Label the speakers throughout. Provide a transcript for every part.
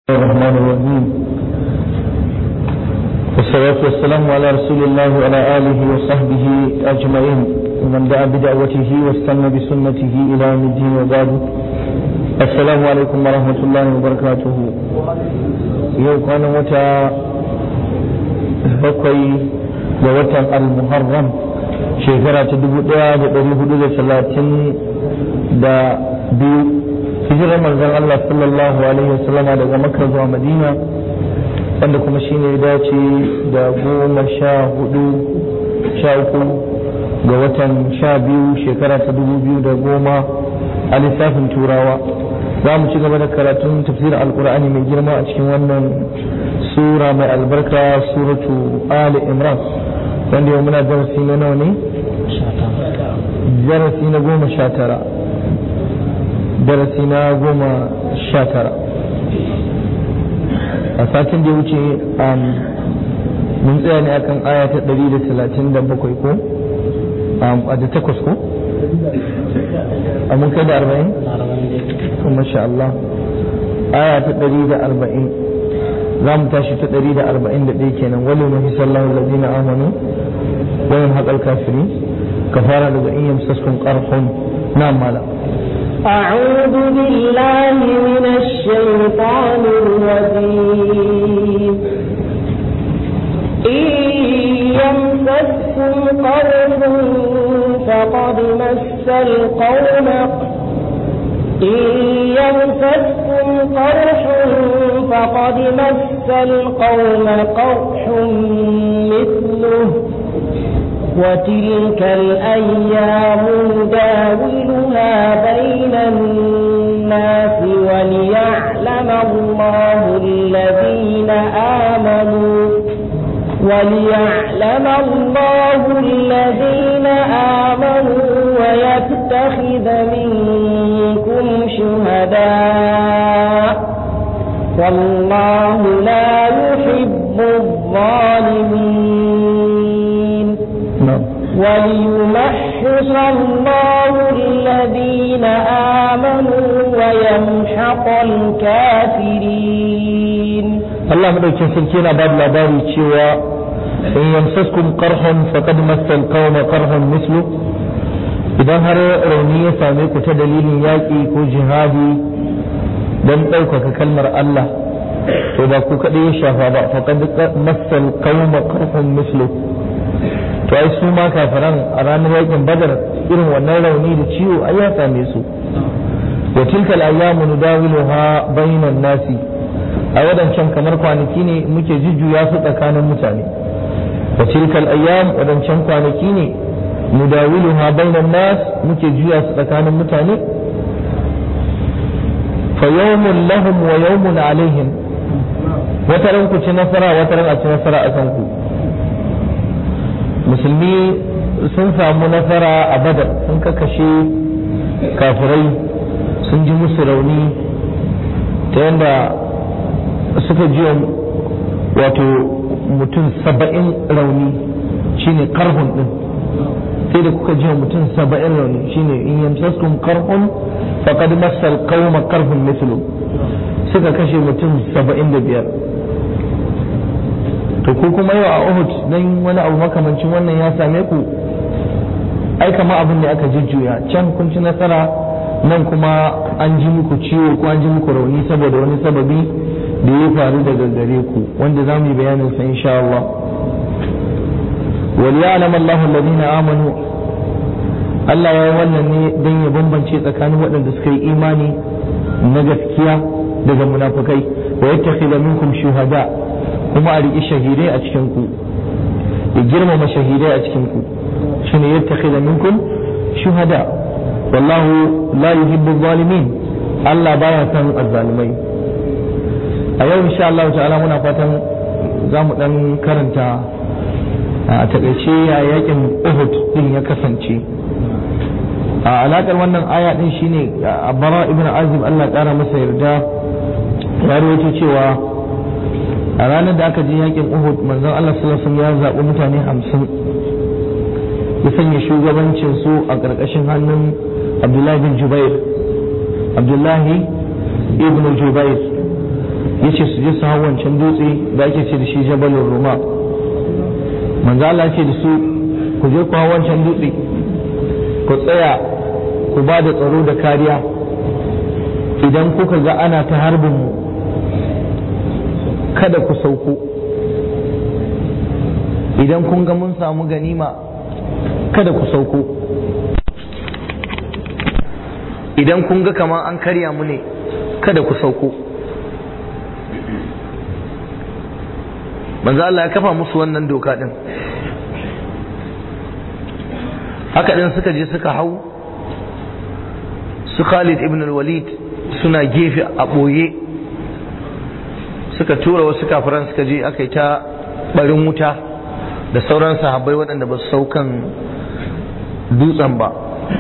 Speaker 1: الرحمن الرحيم والصلاة والسلام على رسول الله وعلى آله وصحبه أجمعين ومن دعا بدعوته واستنى بسنته إلى يوم الدين وبعد السلام عليكم ورحمة الله وبركاته يوم كان متى بقي ووتن المحرم shekara ta dubu ɗaya da ɗari hudu da talatin da biyu hijirar manzon Allah sallallahu alaihi wasallam daga Makka zuwa Madina wanda kuma shine ya dace da goma sha hudu sha uku ga watan sha biyu shekara ta dubu biyu da goma a lissafin turawa za mu ci gaba da karatun tafsirin alkur'ani mai girma a cikin wannan sura mai albarka suratu ali imran wanda yau muna darasi na nawa ne darasi na goma sha tara darasi na goma sha tara a satin da ya wuce mun tsaya ne akan aya ta ɗari da talatin da bakwai ko a da takwas ko a mun kai da arba'in kuma sha Allah aya ta ɗari da arba'in za mu tashi ta ɗari da arba'in da ɗaya kenan wani mafi sallahu lalzina amanu wani haƙar kafiri kafara daga in yamsaskun ƙarfon na mala
Speaker 2: أعوذ بالله من الشيطان الرجيم إن يمسسكم قرح فقد مس القوم إن يمسسكم قرح فقد مس القوم قرح مثله وتلك الأيام نداولها بين الناس وليعلم الله الذين آمنوا وليعلم الله الذين آمنوا ويتخذ منكم شهداء والله لا يحب الظالمين وليمحص الله الذين آمنوا ويمحق الكافرين
Speaker 1: Allah madaukin sarki yana ba da labari cewa in yamsaskum qarhun faqad massal qauma qarhun mislu idan har rauni ya same ku ta dalilin yaƙi ko jihadi don ɗaukaka kalmar Allah to ba ku kaɗai ya shafa ba faqad massal qauma qarhun mislu to ai su ma kafiran a ranar yakin badar irin wannan rauni da ciwo ai ya same su wa tilka al-ayyamu nudawiluha bainan nasi a wadancan kamar kwanaki ne muke jujjuya su tsakanin mutane wa tilka al-ayyam wadancan kwanaki ne nudawiluha bainan nas muke juya su tsakanin mutane fa yawmun lahum wa yawmun alaihim wataran ku ci nasara wataran a ci nasara a kan ku musulmi sun samu nasara a badar sun kakashe kafirai sun ji musu rauni ta yadda suka ji wato mutum saba'in rauni shine karhun din sai da kuka ji mutum saba'in rauni shine in yamsaskum karhun faqad massal qauma karhun mithlu suka kashe mutum saba'in da biyar to ko kuma yau a Uhud dan wani abu makamancin wannan ya same ku ai kama abin da aka jujjuya can kun ci nasara nan kuma an ji muku ciwo ko an ji muku rauni saboda wani sababi da ya faru daga gare ku wanda za mu yi bayanin sa insha Allah wal ya'lam Allahu alladhina amanu Allah ya yi wannan ne don ya bambance tsakanin waɗanda suka yi imani na gaskiya daga munafukai wa yattakhidha minkum shuhada kuma a riƙi shahidai a cikin ku ya girmama shahidai a cikin ku shine yattakhidha minkum shuhada wallahu la yuhibbu zalimin Allah baya son azzalimai a yau insha Allah ta'ala muna fatan za mu dan karanta a takaice ya yakin Uhud din ya kasance a alakar wannan aya din shine Bara ibn Azib Allah ƙara masa yarda ya rawaito cewa a ranar da aka je yakin Uhud manzon Allah sallallahu alaihi wasallam ya zaɓi mutane hamsin ya sanya shugabancin su a ƙarƙashin hannun Abdullahi bin Jubair Abdullahi ibn Jubair ya ce su je su hau wancan dutse da ake ce da shi jabalin roma manzo Allah ce da su ku je ku hau wancan dutse ku tsaya ku ba da tsaro da kariya idan kuka ga ana ta harbin mu kada ku sauko idan kun ga mun samu ganima kada ku sauko idan kun ga kamar an karya mu ne kada ku sauko manzo Allah ya kafa musu wannan doka din haka din suka je suka hau su Khalid ibn al-Walid suna gefe a ɓoye suka tura wasu kafiran suka je aka yi ta barin wuta da sauran sahabbai waɗanda ba su saukan dutsen ba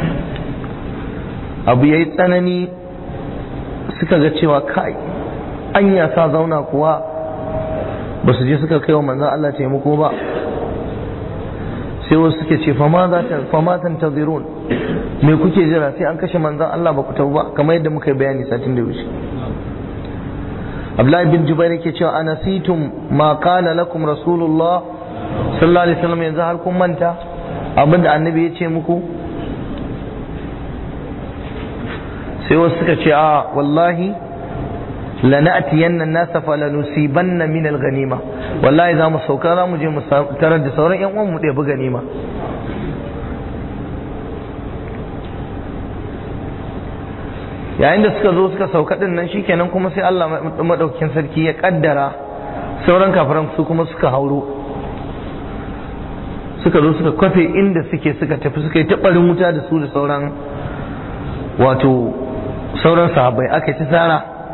Speaker 1: abu ya yi tsanani suka ga cewa kai an sa zauna kuwa ba su je suka kai wa manzan Allah taimako ba sai wasu suke ce fama tantazirun me kuke jira sai an kashe manzan Allah ba ku tabu ba kamar yadda muka yi bayani satin da wuce Abdullahi bin Jubair yake cewa anasitum ma qala lakum rasulullah sallallahu alaihi wasallam yanzu har kun manta abinda annabi ya ce muku sai wasu suka ce a wallahi lana'tiyanna an-nasa falanusibanna min al-ghanima wallahi za mu sauka za mu je mu tarar da sauran yan uwan mu da bi ganima yayin da suka zo suka sauka din nan shikenan kuma sai Allah madaukakin sarki ya kaddara sauran kafiran su kuma suka hauro suka zo suka kwafe inda suke suka tafi suka yi taɓarin wuta da su da sauran wato sauran sahabbai aka ci tsara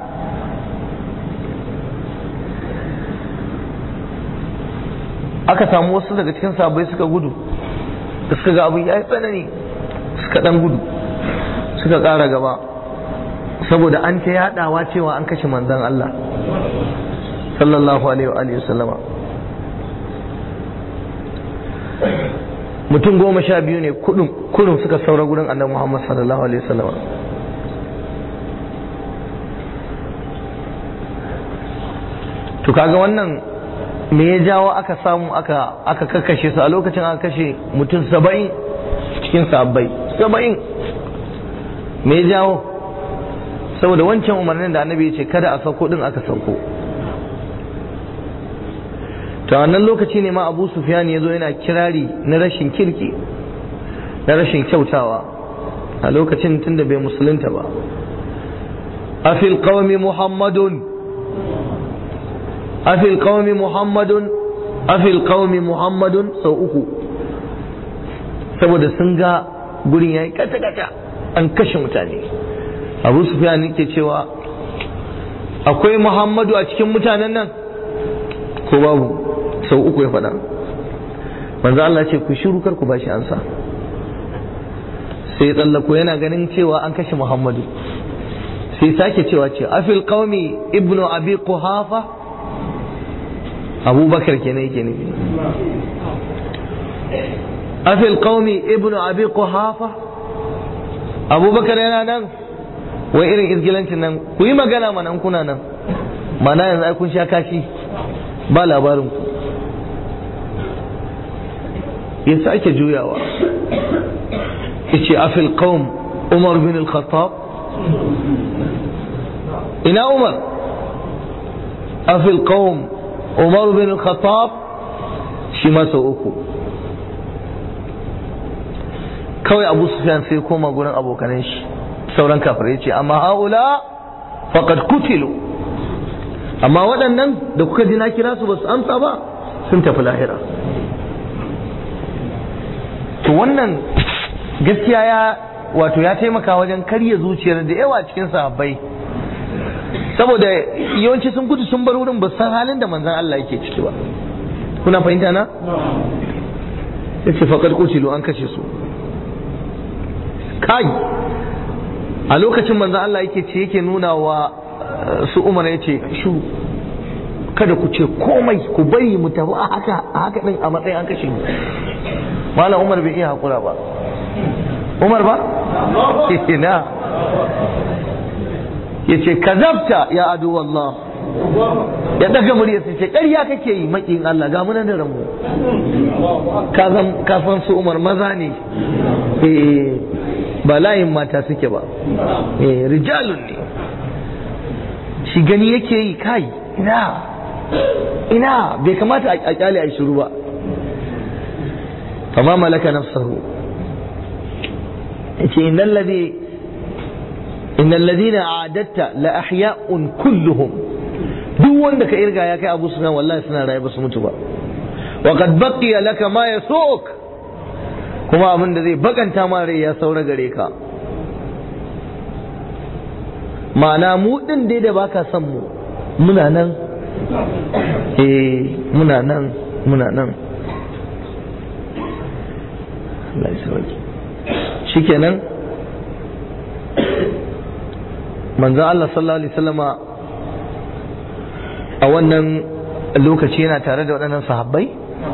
Speaker 1: aka samu wasu daga cikin sahabbai suka gudu da suka ga abin ya yi tsanani suka dan gudu suka ƙara gaba saboda an ta yadawa cewa an kashe manzon Allah sallallahu alaihi wa sallama mutum goma sha biyu ne kudin suka saura gurin annabi Muhammad sallallahu alaihi wasallam to kaga wannan me ya jawo aka samu aka aka kakkashe su a lokacin aka kashe mutum saba'in cikin sabbai saba'in me ya jawo saboda wancan umarnin da annabi ya ce kada a sauko din aka sauko ta wannan lokaci ne ma abu sufyan ya zo yana kirari na rashin kirki na rashin kyautawa a lokacin tunda bai musulunta ba afil qawmi muhammadun afil qawmi muhammadun afil qawmi muhammadun sau uku saboda sun ga gurin yayi kata kata an kashe mutane abu sufyan yake cewa akwai muhammadu a cikin mutanen nan ko babu sau uku ya faɗa manzo Allah ce ku shiru kar ku bashi ansa sai tsallako yana ganin cewa an kashe Muhammadu sai sake cewa ce afil qaumi ibnu abi quhafa abubakar kenan yake nufi afil qaumi ibnu abi quhafa abubakar yana nan wai irin izgilancin nan ku yi magana mana kuna nan mana yanzu ai kun sha kashi ba labarin ku ya sake juyawa yace afil qaum umar bin al-khattab ina umar afil qaum umar bin al-khattab shi ma sau uku kawai abu sufyan sai koma gurin abokanan shi sauran kafirai ce amma haula faqad kutilu amma waɗannan da kuka ji na kira su ba su amsa ba sun tafi lahira to wannan gaskiya ya wato ya taimaka wajen karya zuciyar da yawa cikin sahabbai saboda yawanci sun gudu sun bar wurin ba san halin da manzon Allah yake ciki ba kuna fahimta na yace faqad qutilu an kashe su kai a lokacin manzon Allah yake ce yake nuna wa su Umar yace shu kada ku ce komai ku bari mu tafi a haka a haka din a matsayin an kashe mu malam umar bai iya hakura ba umar ba ina ya ce kazabta ya adu wallah ya daga murya sai ce ƙarya kake yi makin Allah ga munan da ranmu ka san ka san su Umar maza ne eh ba layin mata suke ba eh rijalun ne shi gani yake yi kai ina ina bai kamata a kyale a shiru ba fama malaka nafsahu yace innal ladhi innal ladina a'adatta la ahya'un kulluhum duk wanda ka irga ya kai Abu Sufyan wallahi suna raye ba su mutu ba wa qad baqiya laka ma yasuk kuma abin da zai bakanta ma rai ya saura gare ka ma'ana mu din dai da baka son mu muna nan eh muna nan muna nan Allah ya sauke shikenan manzo Allah sallallahu alaihi wasallama a wannan lokaci yana tare da waɗannan sahabbai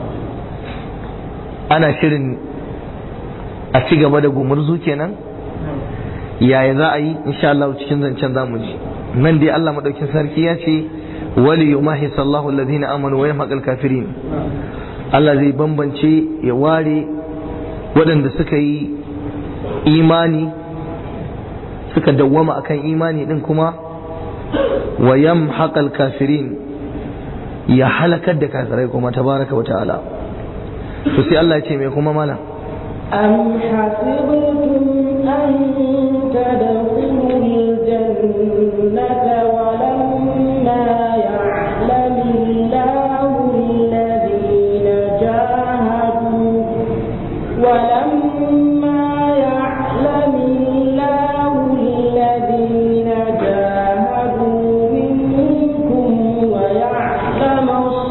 Speaker 1: ana shirin a ci gaba da gumurzu kenan yaya za a yi insha Allah cikin zancen zamu ji nan dai Allah madaukin sarki ya ce wali yumahi sallahu alladhina amanu wa yamhaqal kafirin Allah zai bambance ya ware waɗanda suka yi imani suka dawwama akan imani din kuma wa yamhaqal kafirin ya halakar da kafirai kuma tabaraka wa ta'ala to sai Allah ya ce me kuma mala
Speaker 2: أم حسبتم أن تدخلوا الجنة ولما يعلم الله الذين جاهدوا ولما يعلم الله الذين جاهدوا منكم ويعلم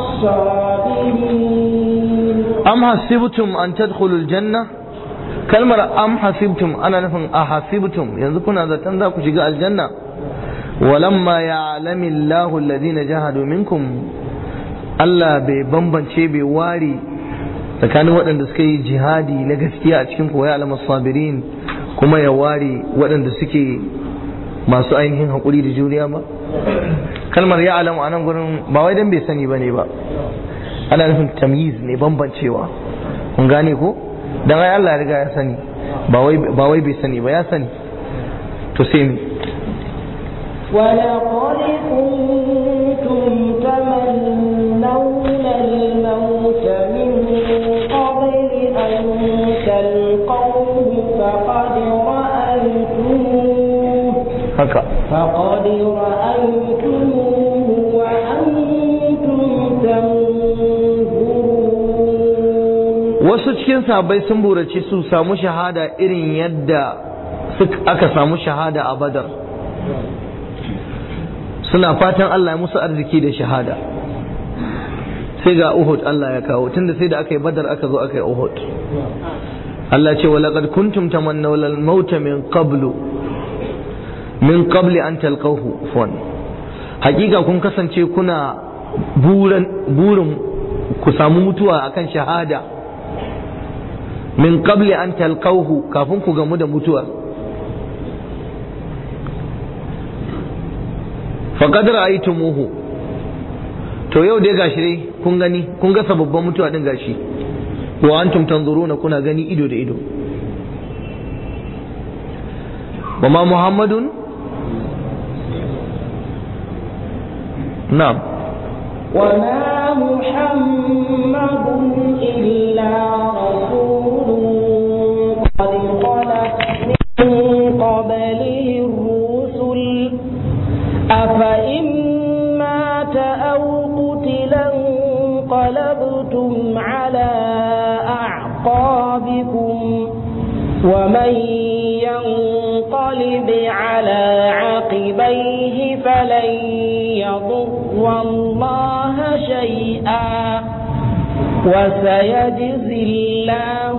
Speaker 2: الصابرين
Speaker 1: am hasibtum an tadkhulul janna kalmar am hasibtum ana nufin a hasibtum yanzu kuna zaton za ku shiga aljanna walamma ya'lamu Allahu alladhina jahadu minkum Allah bai bambance bai ware tsakanin waɗanda suka yi jihadi na gaskiya a cikin koya alama sabirin kuma ya ware waɗanda suke masu ainihin haƙuri da juriya ba kalmar ya alamu a nan gurin ba wai dan bai sani ba ne ba ana nufin tamyiz ne bambancewa kun gane ko dan ai Allah ya riga ya sani ba wai ba wai bai sani ba ya sani to sai mi
Speaker 2: ولقد كنتم تمنون الموت من قبل أن تلقوه فقد رأيتموه
Speaker 1: haka
Speaker 2: فقد رأيتموه وأنتم تنظرون
Speaker 1: wasu cikin sahabbai sun burace su samu shahada irin yadda suka- aka samu shahada a badar suna fatan Allah ya musu arziki da shahada sai ga Uhud Allah ya kawo tunda sai da aka yi badar aka zo aka yi Uhud Allah ce walaqad kuntum tamannawna al-mauta min qablu min qabli an talqahu fon hakika kun kasance kuna burin burin ku samu mutuwa akan shahada min qabli an talqahu kafin ku gamu da mutuwa faqad ra'aytumuhu to yau dai gashi dai kun gani kun ga sababbin mutuwa din gashi wa antum tanzuruna kuna gani ido da ido wa ma muhammadun na'am
Speaker 2: وما محمد إلا رسول قد خلت من قبله الرسل أفإن مات أو قتلا انقلبتم على أعقابكم ومن ينقلب على عقبيه فلن يضر الله شيئا وسيجزي الله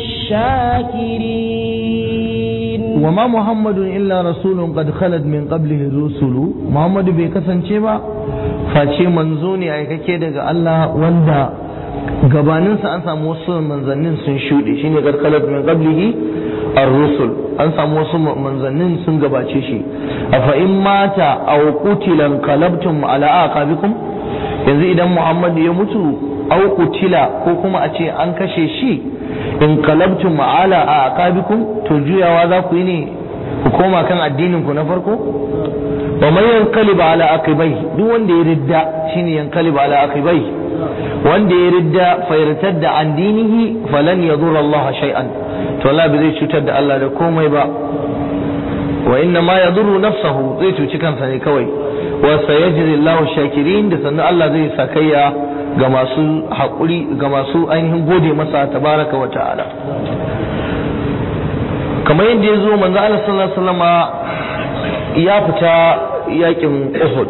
Speaker 2: الشاكرين
Speaker 1: وما محمد إلا رسول قد خلت من قبله الرسل محمد bai kasance ba face manzo ne aikake daga Allah wanda gabaninsa an samu wasu manzannin sun shuɗe shine qad khalat min qablihi ar-rusul an samu wasu manzannin sun gabace shi afa in mata aw qutila qalabtum ala aqabikum yanzu idan Muhammad ya mutu aw qutila ko kuma a ce an kashe shi in qalabtum ala aqabikum to juyawa za ku yi ne ku koma kan addinin ku na farko wa man yanqalib ala aqibai duk wanda ya ridda shine yanqalib ala aqibai wanda ya ridda fa da an dinihi falan yadurra Allah shay'an to Allah bai zai cutar da Allah da komai ba wa inna ma yadurru nafsahu zai cuci kansa ne kawai wa sayajri Allahu shakirin da sannan Allah zai sakayya ga masu haƙuri ga masu ainihin gode masa tabaraka wa ta'ala kamar yadda ya zo manzo Allah sallallahu alaihi wasallama ya fita yakin Uhud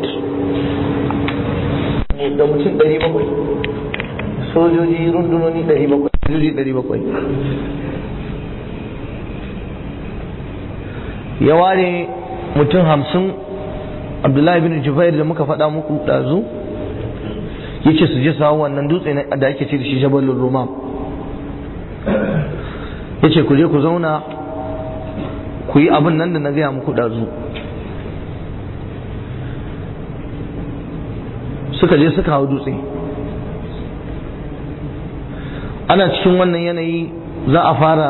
Speaker 1: da mutum 700 sojoji rundunoni 700 sojoji 700 ya ware mutum hamsin abdullahi bin jubair da muka faɗa muku ɗazu ya ce su je su hau wannan dutse da ake ce da shi jabalin rumam ya ce ku je ku zauna ku yi abin nan da na gaya muku ɗazu suka je suka hau dutse ana cikin wannan yanayi za a fara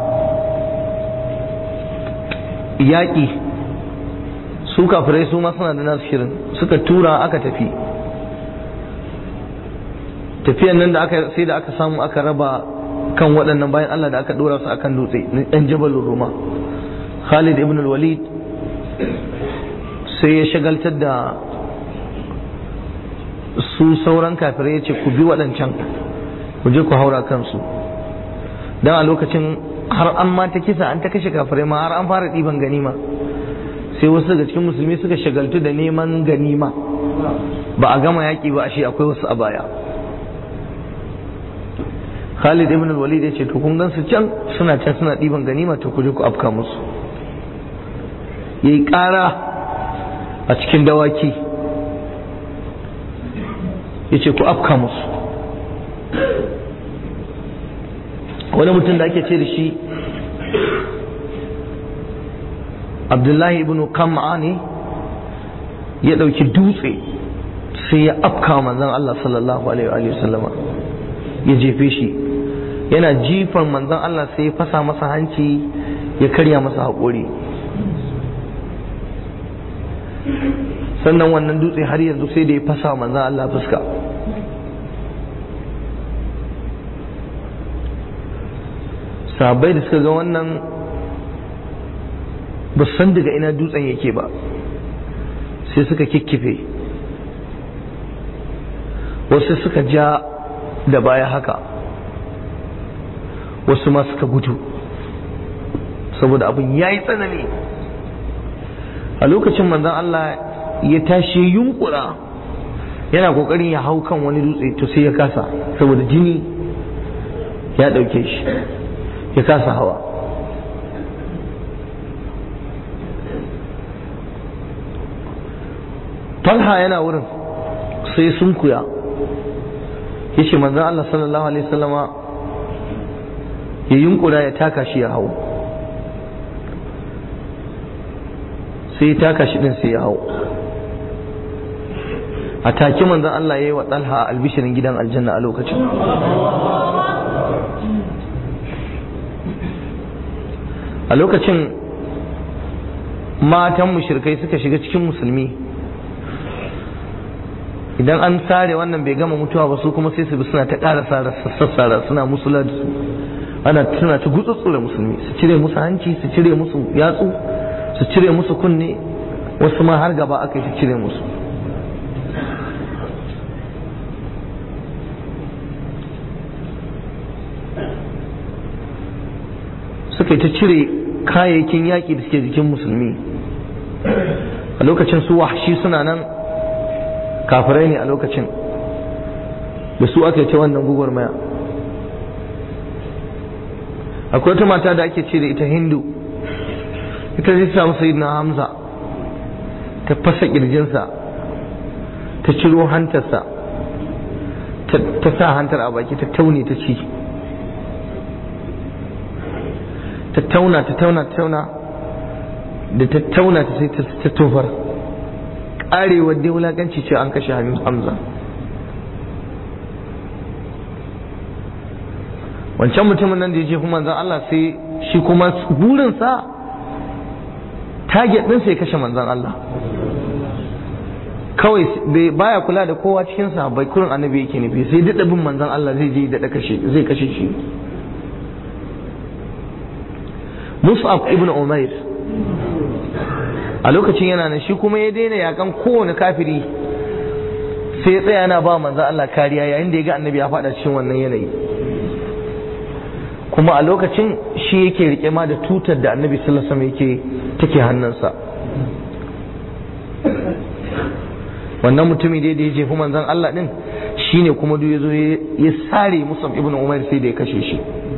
Speaker 1: yaƙi su kafirai su ma suna da nasu shirin suka tura aka tafi tafiyan nan da aka sai da aka samu aka raba kan waɗannan bayan Allah da aka ɗora su akan dutse na ɗan jabalin ruma Khalid ibn walid sai ya shagaltar da su sauran kafirai ya ce ku bi waɗancan ku je ku haura kansu don a lokacin har an ma ta kisa an ta kashe kafirai ma har an fara ɗiban ganima sai wasu daga cikin musulmi suka shagaltu da neman ganima ba a gama yaƙi ba ashe akwai wasu a baya Khalid ibn al-Walid ya ce to kun gan su can suna can suna ɗiban ganima to ku je ku afka musu yayi ƙara a cikin dawaki ya ce ku afka musu wani mutum da ake ce da shi abdullahi ibn kam'a ne ya ɗauki dutse sai ya afka manzan Allah sallallahu alaihi wa sallama ya jefe shi yana jifan manzan Allah sai ya fasa masa hanci ya karya masa haƙori sannan wannan dutse har yanzu sai da ya fasa manzan Allah fuska sahabbai da suka ga wannan ba san daga ina dutsen yake ba sai suka kikkife wasu suka ja da baya haka wasu ma suka gudu saboda abin ya yi tsanani a lokacin manzan Allah ya tashi yunkura yana kokarin ya hau kan wani dutse to sai ya kasa saboda jini ya ɗauke shi ya kasa hawa talha yana wurin sai sun kuya ya ce manzan Allah sallallahu alaihi wasallama ya yunkura ya taka shi ya hau sai ya taka shi din sai ya hau a take manzan Allah ya yi wa talha albishirin gidan aljanna a lokacin a lokacin matan mushrikai suka shiga cikin musulmi idan an sare wannan bai gama mutuwa ba su kuma sai su bi suna ta ƙara sassara suna musula da su ana suna ta gutsutsura musulmi su cire musu hanci su cire musu yatsu su cire musu kunne wasu ma har gaba aka yi su cire musu suka yi ta cire kayayyakin yaƙi da suke jikin musulmi a lokacin su wahshi suna nan kafirai ne a lokacin da su aka ce wannan gugurmaya akwai wata mata da ake ce da ita hindu ita zai samu sayyidina hamza ta fasa kirjinsa ta ciro hantarsa ta sa hantar a baki ta taune ta ci tattauna tattauna tattauna da tattauna ta sai ta tofar karewar dai wulakanci ce an kashe hamza wancan mutumin nan da ya jefi manzan Allah sai shi kuma burinsa target ɗinsa ya kashe manzan Allah kawai baya kula da kowa cikin bai kurin annabi yake nufi sai daɗa bin manzan Allah zai je daɗa kashe zai kashe shi Mus'ab ibn Umair a lokacin yana nan shi kuma ya daina yakan kowane kafiri sai ya tsaya yana ba manzan Allah kariya yayin da ya ga annabi ya faɗa cikin wannan yanayi kuma a lokacin shi yake rike ma da tutar da annabi sallallahu alaihi wasallam yake take hannunsa wannan mutumi dai da ya jefi manzon Allah din shine kuma duk yazo ya sare Musab ibn Umair sai da ya kashe shi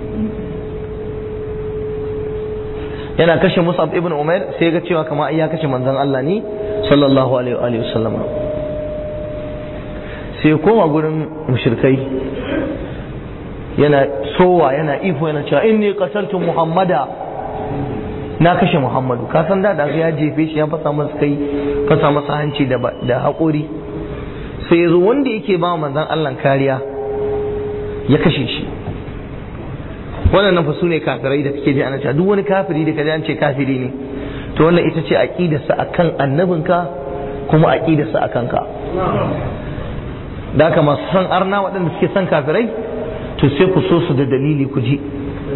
Speaker 1: yana kashe Musab ibn Umair sai ga cewa kamar ya kashe manzon Allah ne sallallahu alaihi wa sallam sai ya koma gurin mushrikai yana sowa yana ifo yana cewa inni qataltu muhammada na kashe muhammadu ka san da da ya jefe shi ya fasa masa kai fasa masa hanci da da haƙori sai yazo wanda yake ba manzon Allah kariya ya kashe shi wannan fa sune kafirai da kake ji ana cewa duk wani kafiri da kaji an ce kafiri ne to wannan ita ce aqidarsa akan annabinka kuma aqidarsa akan ka da haka masu son arna waɗanda suke son kafirai to sai ku so su da dalili ku ji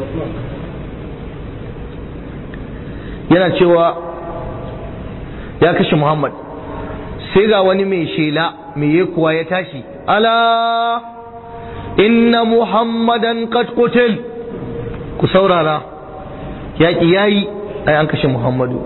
Speaker 1: yana cewa ya kashe muhammad sai ga wani mai shela mai yekuwa ya tashi ala inna muhammadan qad qutil ku saurara yaƙi yayi ai an kashe muhammadu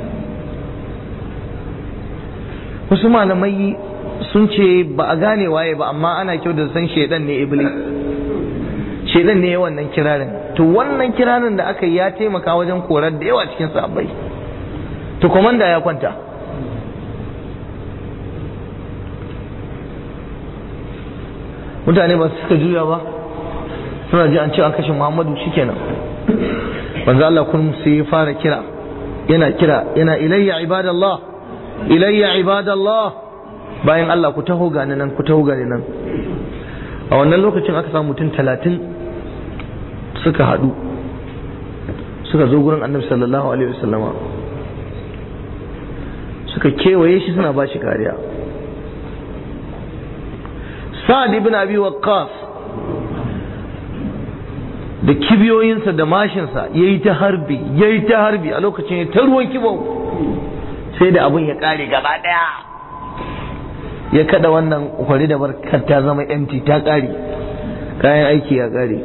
Speaker 1: wasu malamai sun ce ba a gane waye ba amma ana kyau da san shedan ne iblis shedan ne wannan kirarin to wannan kirarin da aka yi ya taimaka wajen korar da yawa cikin sahabbai to komanda ya kwanta mutane ba su suka juya ba suna ji an ce an kashe muhammadu shikenan manzo Allah kun sai ya fara kira yana kira yana ilayya ibadallah ilayya ibadallah bayan Allah ku taho gani nan ku taho gani nan a wannan lokacin aka samu mutum talatin suka haɗu suka zo gurin annabi sallallahu alaihi wasallama suka kewaye shi suna ba shi kariya sa'ad ibn abi waqqas da kibiyoyinsa da mashinsa ya yi ta harbi ya yi ta harbi a lokacin ya ta ruwan kibau sai da abin ya kare gaba daya ya kada wannan kwari da barkar ta zama empty ta kare kayan aiki ya kare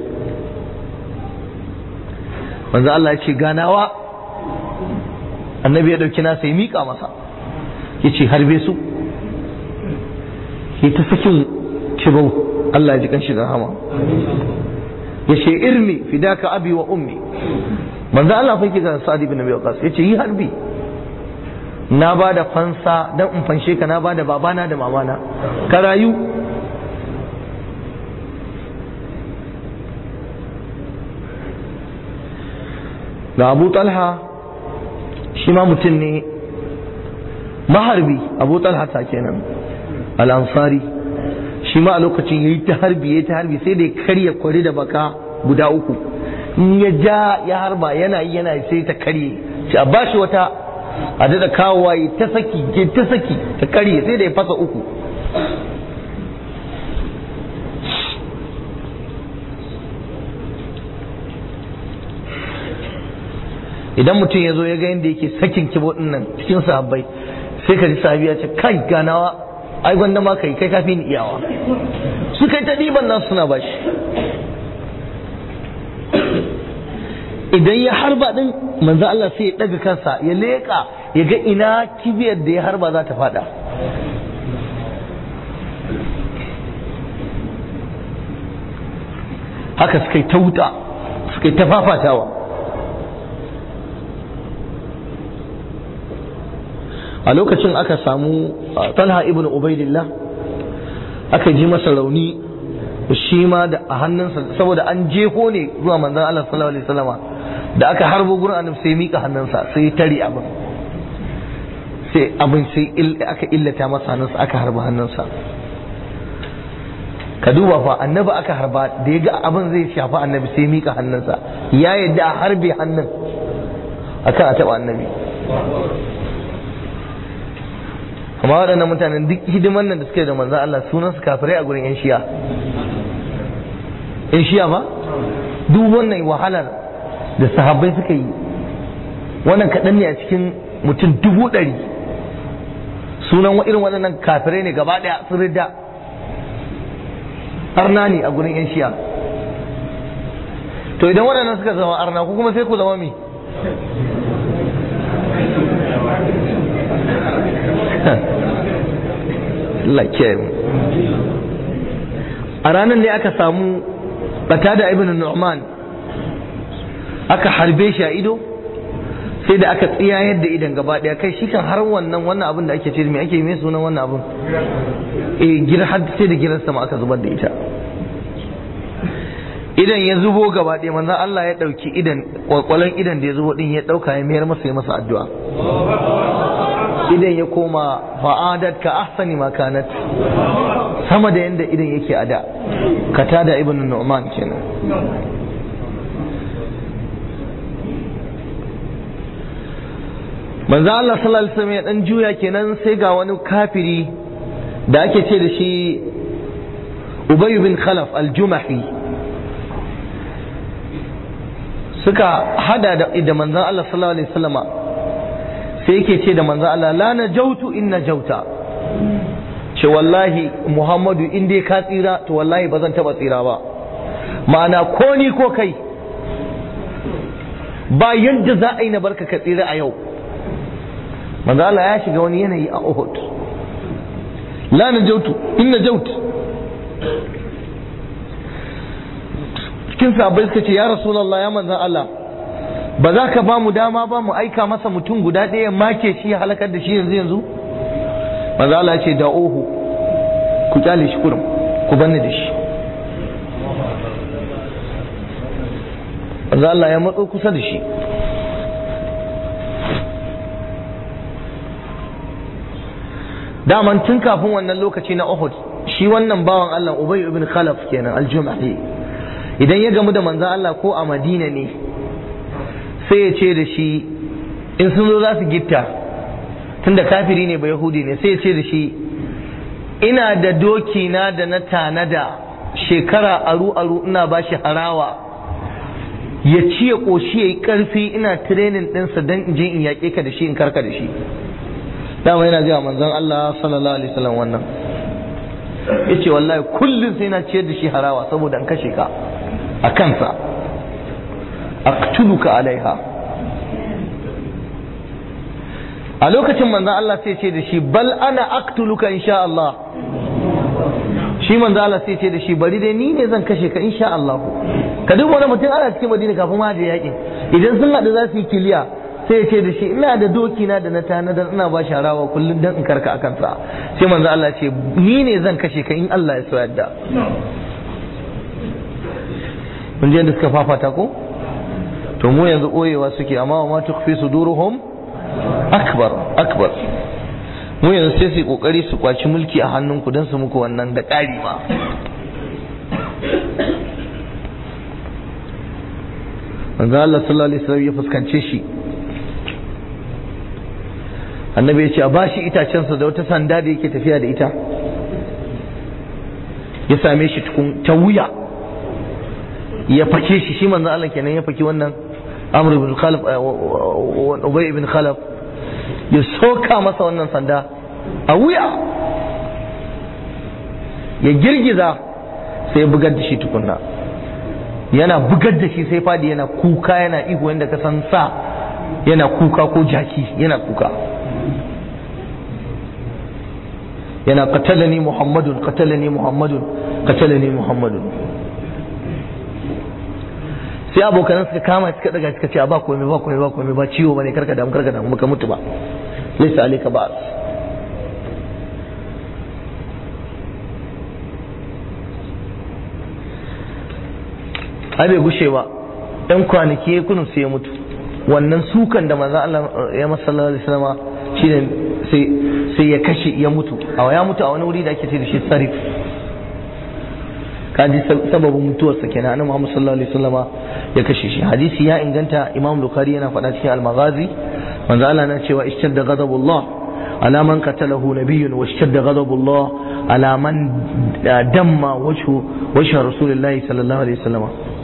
Speaker 1: manzo Allah ya ce ganawa annabi ya dauki nasa ya mika masa ya ce harbe su ya ta sakin kibau Allah ya ji kanshi da rahama ya ce irmi fidaka abi wa ummi manzo Allah fa yake ga Sa'd ibn Abi Waqqas ya ce yi harbi na ba da fansa dan in fanshe ka na ba da babana da mamana ka rayu ga Abu Talha shi ma mutum ne maharbi Abu Talha ta kenan al-Ansari shi ma a lokacin ya yi ta harbi ya yi ta harbi sai da ya karya kwari da baka guda uku in ya ja ya harba yana yi yana sai ta karye shi a bashi wata a daɗa kawowa ya ta saki ya ta saki ta karye sai da ya fasa uku idan mutum ya zo ya ga yadda yake sakin kibo nan cikin sahabbai sai ka ji sahabi ya ce kai ganawa ai gwanda ma kai kai kafi ni iyawa su kai ta ɗiban nasu suna bashi idan ya harba din manzo Allah sai ya daga kansa ya leƙa ya ga ina kibiyar da ya harba za ta fada haka suka yi ta wuta suka yi ta fafatawa a lokacin aka samu talha ibn ubaidillah aka ji masa rauni shi ma da a hannunsa saboda an jeho ne zuwa manzon Allah sallallahu alaihi wasallama da aka harbo gurin annabi sai mika hannunsa sai ya tare abin sai abin sai aka illata masa hannunsa aka harba hannunsa ka duba fa annabi aka harba da ya ga abin zai shafi annabi sai mika hannunsa ya yadda a harbe hannun akan a taɓa annabi amma waɗannan mutanen duk hidiman nan da suke da manzan Allah sunan su kafirai a gurin 'yan shiya 'yan shiya ba duk wannan wahalar da sahabbai suka yi wannan kaɗan ne a cikin mutum dubu ɗari sunan irin waɗannan kafirai ne gaba ɗaya sun rida arna ne a gurin 'yan shiya to idan waɗannan suka zama arna ku kuma sai ku zama mi a ranar ne aka samu bata da ibn nu'man aka harbe shi a ido sai da aka tsiyayar da idan gaba daya kai shi kan har wannan wannan abin da ake ce me ake mai sunan wannan abin eh gir har sai da girar sama aka zubar da ita idan ya zubo gaba daya manzon Allah ya dauki idan kwalkwalan idan da ya zubo din ya dauka ya mayar masa ya masa addu'a idan ya koma fa'adat ka ahsani ma kanat sama da yanda idan yake a da katada ibn nu'man kenan manzo Allah sallallahu alaihi wasallam ya dan juya kenan sai ga wani kafiri da ake ce da shi Ubay bin Khalaf al-Jumahi suka hada da da manzon Allah sallallahu alaihi wasallama sai yake ce da manzon Allah la najautu in najauta ce wallahi Muhammadu in dai ka tsira to wallahi ba zan taba tsira ba ma'ana ko ni ko kai ba yadda za a yi na barka ka tsira a yau manzo Allah ya shiga wani yanayi a Uhud la najautu in najautu cikin sahabbai suka ce ya rasulullah ya manzon Allah ba za ka ba mu dama ba mu aika masa mutum guda ɗaya make shi ya halakar da shi yanzu yanzu manzo Allah ya ce da ohu ku kyale shi kurum ku banni da shi manzo Allah ya matso kusa da shi daman tun kafin wannan lokaci na Uhud shi wannan bawan Allah Ubay ibn Khalaf kenan al-Jumahi idan ya gamu da manzo Allah ko a Madina ne sai ya ce da shi in sun zo za su gitta tunda kafiri ne ba Yahudi ne sai ya ce da shi ina da doki na da na tanada shekara aru aru ina ba shi harawa ya ci ya ƙoshi ya yi ƙarfi ina tirenin ɗinsa don in je in yaƙe ka da shi in karka da shi dama yana gaya manzon Allah sallallahu alaihi wasallam wannan yace wallahi kullum sai na ciyar da shi harawa saboda an kashe ka a kansa aqtuluka alaiha a lokacin manzon Allah sai ce da shi bal ana aqtuluka insha Allah shi manzo Allah sai ce da shi bari dai ni ne zan kashe ka insha Allah ka duk wani mutum ana cikin Madina kafin ma da yakin idan sun haɗu za su yi kiliya sai ya ce da shi ina da doki na da na tanadar ina ba shi harawa kullum dan in karka akan sa sai manzo Allah ce ni ne zan kashe ka in Allah ya so yadda mun je da suka fafata ko to mu yanzu oyewa suke amma wa ma tukfi suduruhum akbar akbar mu yanzu sai su kokari su kwaci mulki a hannunku don su muku wannan da ƙari ma manzo Allah sallallahu alaihi wasallam ya fuskance shi annabi ya ce a bashi itacensa da wata sanda da yake tafiya da ita ya same shi tukun ta wuya ya fake shi shi manzo Allah kenan ya faki wannan Amr ibn Khalaf Ubay ibn Khalaf ya soka masa wannan sanda a wuya ya girgiza sai bugar da shi tukunna yana bugar da shi sai fadi yana kuka yana ihu yadda ka san sa yana kuka ko jaki yana kuka yana qatalani muhammadun qatalani muhammadun qatalani muhammadun sai abokan suka kama suka daga suka ce ba komai ba komai ba komai ba ciwo bane karka damu karka damu baka mutu ba laysa alayka ba'as ai bai gushe ba ɗan kwanaki ya kunu sai ya mutu wannan sukan da manzo Allah ya masa sallallahu alaihi wasallam shine sai sai ya kashe ya mutu a ya mutu a wani wuri da ake ce da shi sarif kaji sababin mutuwarsa kenan annabi Muhammad sallallahu alaihi wasallam ya kashe shi hadisi ya inganta Imam Bukhari yana faɗa cikin Al-Maghazi manzo Allah na cewa ishtadda ghadabullah ala man qatalahu nabiyyun wa ishtadda ghadabullah ala man damma wajhu wajhu rasulillahi sallallahu alaihi wasallam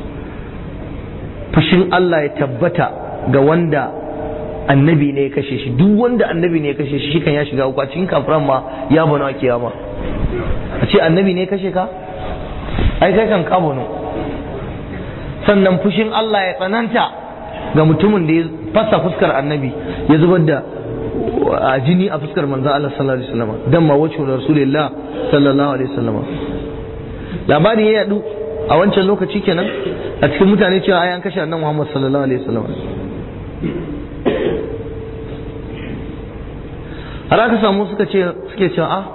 Speaker 1: fushin Allah ya tabbata ga wanda annabi ne ya kashe shi duk wanda annabi ne ya kashe shi kan ya shiga uku a cikin kafiran ma ya bana kiyama a ce annabi ne ya kashe ka ai kai kan ka bano sannan fushin Allah ya tsananta ga mutumin da ya fasa fuskar annabi ya zubar da a jini a fuskar manzo Allah sallallahu alaihi wasallam dan ma wacce rasulullah sallallahu alaihi wasallam labari ya yadu a wancan lokaci kenan a cikin mutane cewa ai an kashe annabi Muhammad sallallahu alaihi wasallam har aka samu suka ce suke cewa a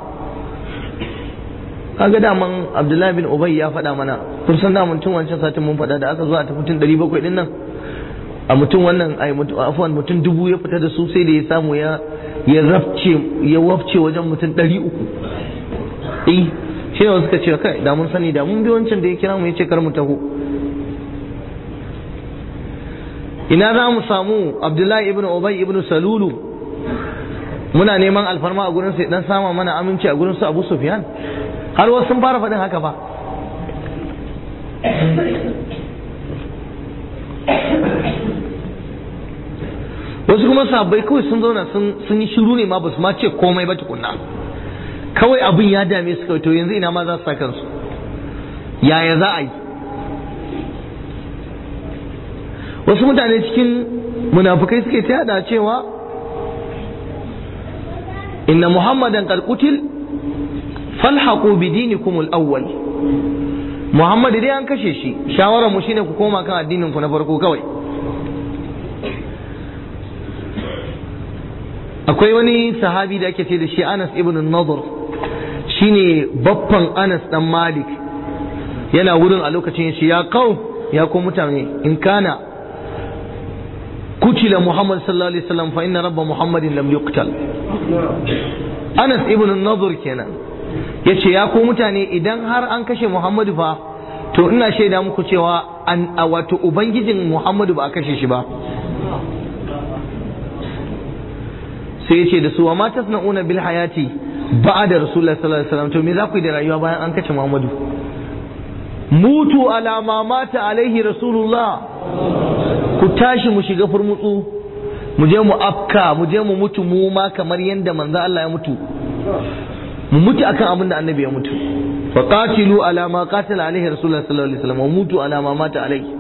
Speaker 1: kaga daman Abdullahi bin Ubay ya faɗa mana kun san da tun wancan satin mun faɗa da aka zo a ta mutum 700 din nan a mutum wannan ai afwan mutum dubu ya fita da su sai da ya samu ya ya rafce ya wafce wajen mutum 300 eh shi ne suka ce kai da mun sani da mun bi wancan da ya kira mu ya ce kar mu taho ina za mu samu Abdullahi ibn Ubay ibn Salulu muna neman alfarma a gurin sai dan sama mana aminci a gurin su Abu Sufyan har wasu sun fara faɗin haka ba wasu kuma sabbai kawai sun zauna sun yi shiru ne ma ba su ma ce komai ba tukunna kawai abin ya dame su kawai to yanzu ina ma za su sa kansu yaya za a yi wasu mutane cikin munafukai suke ta yada cewa inna muhammadan qad qutil falhaqu bidinikum al-awwal Muhammad dai an kashe shi shawarar mu shine ku koma kan addinin ku na farko kawai akwai wani sahabi da ake ce da shi Anas ibn Nadr shine baffan Anas dan Malik yana wurin a lokacin shi ya kau ya ko mutane in kana kutila Muhammad sallallahu alaihi wasallam fa inna rabba Muhammadin lam yuqtal Anas ibn Nadr kenan ya ce ya ku mutane idan har an kashe Muhammadu fa to ina shaida muku cewa an a wato ubangijin Muhammadu ba a kashe shi ba sai ya ce da su wa ma tasna'una bil hayati ba'da rasulullah sallallahu alaihi wasallam to me za ku yi da rayuwa bayan an kashe Muhammadu mutu ala ma mata alaihi rasulullah ku tashi mu shiga furmutsu mu je mu afka mu je mu mutu mu ma kamar yadda manzo Allah ya mutu mu mutu akan abin da annabi ya mutu fa qatilu ala ma qatala alaihi rasulullah sallallahu alaihi wasallam wa mutu ala ma mata alaihi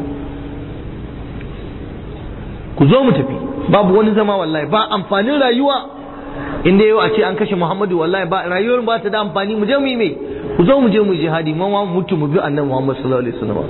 Speaker 1: ku zo mu tafi babu wani zama wallahi ba amfanin rayuwa inda yau a ce an kashe Muhammadu wallahi ba rayuwar ba ta da amfani mu je mu yi mai ku zo mu je mu jihadi mu mu mutu mu bi annabi Muhammad sallallahu alaihi wasallam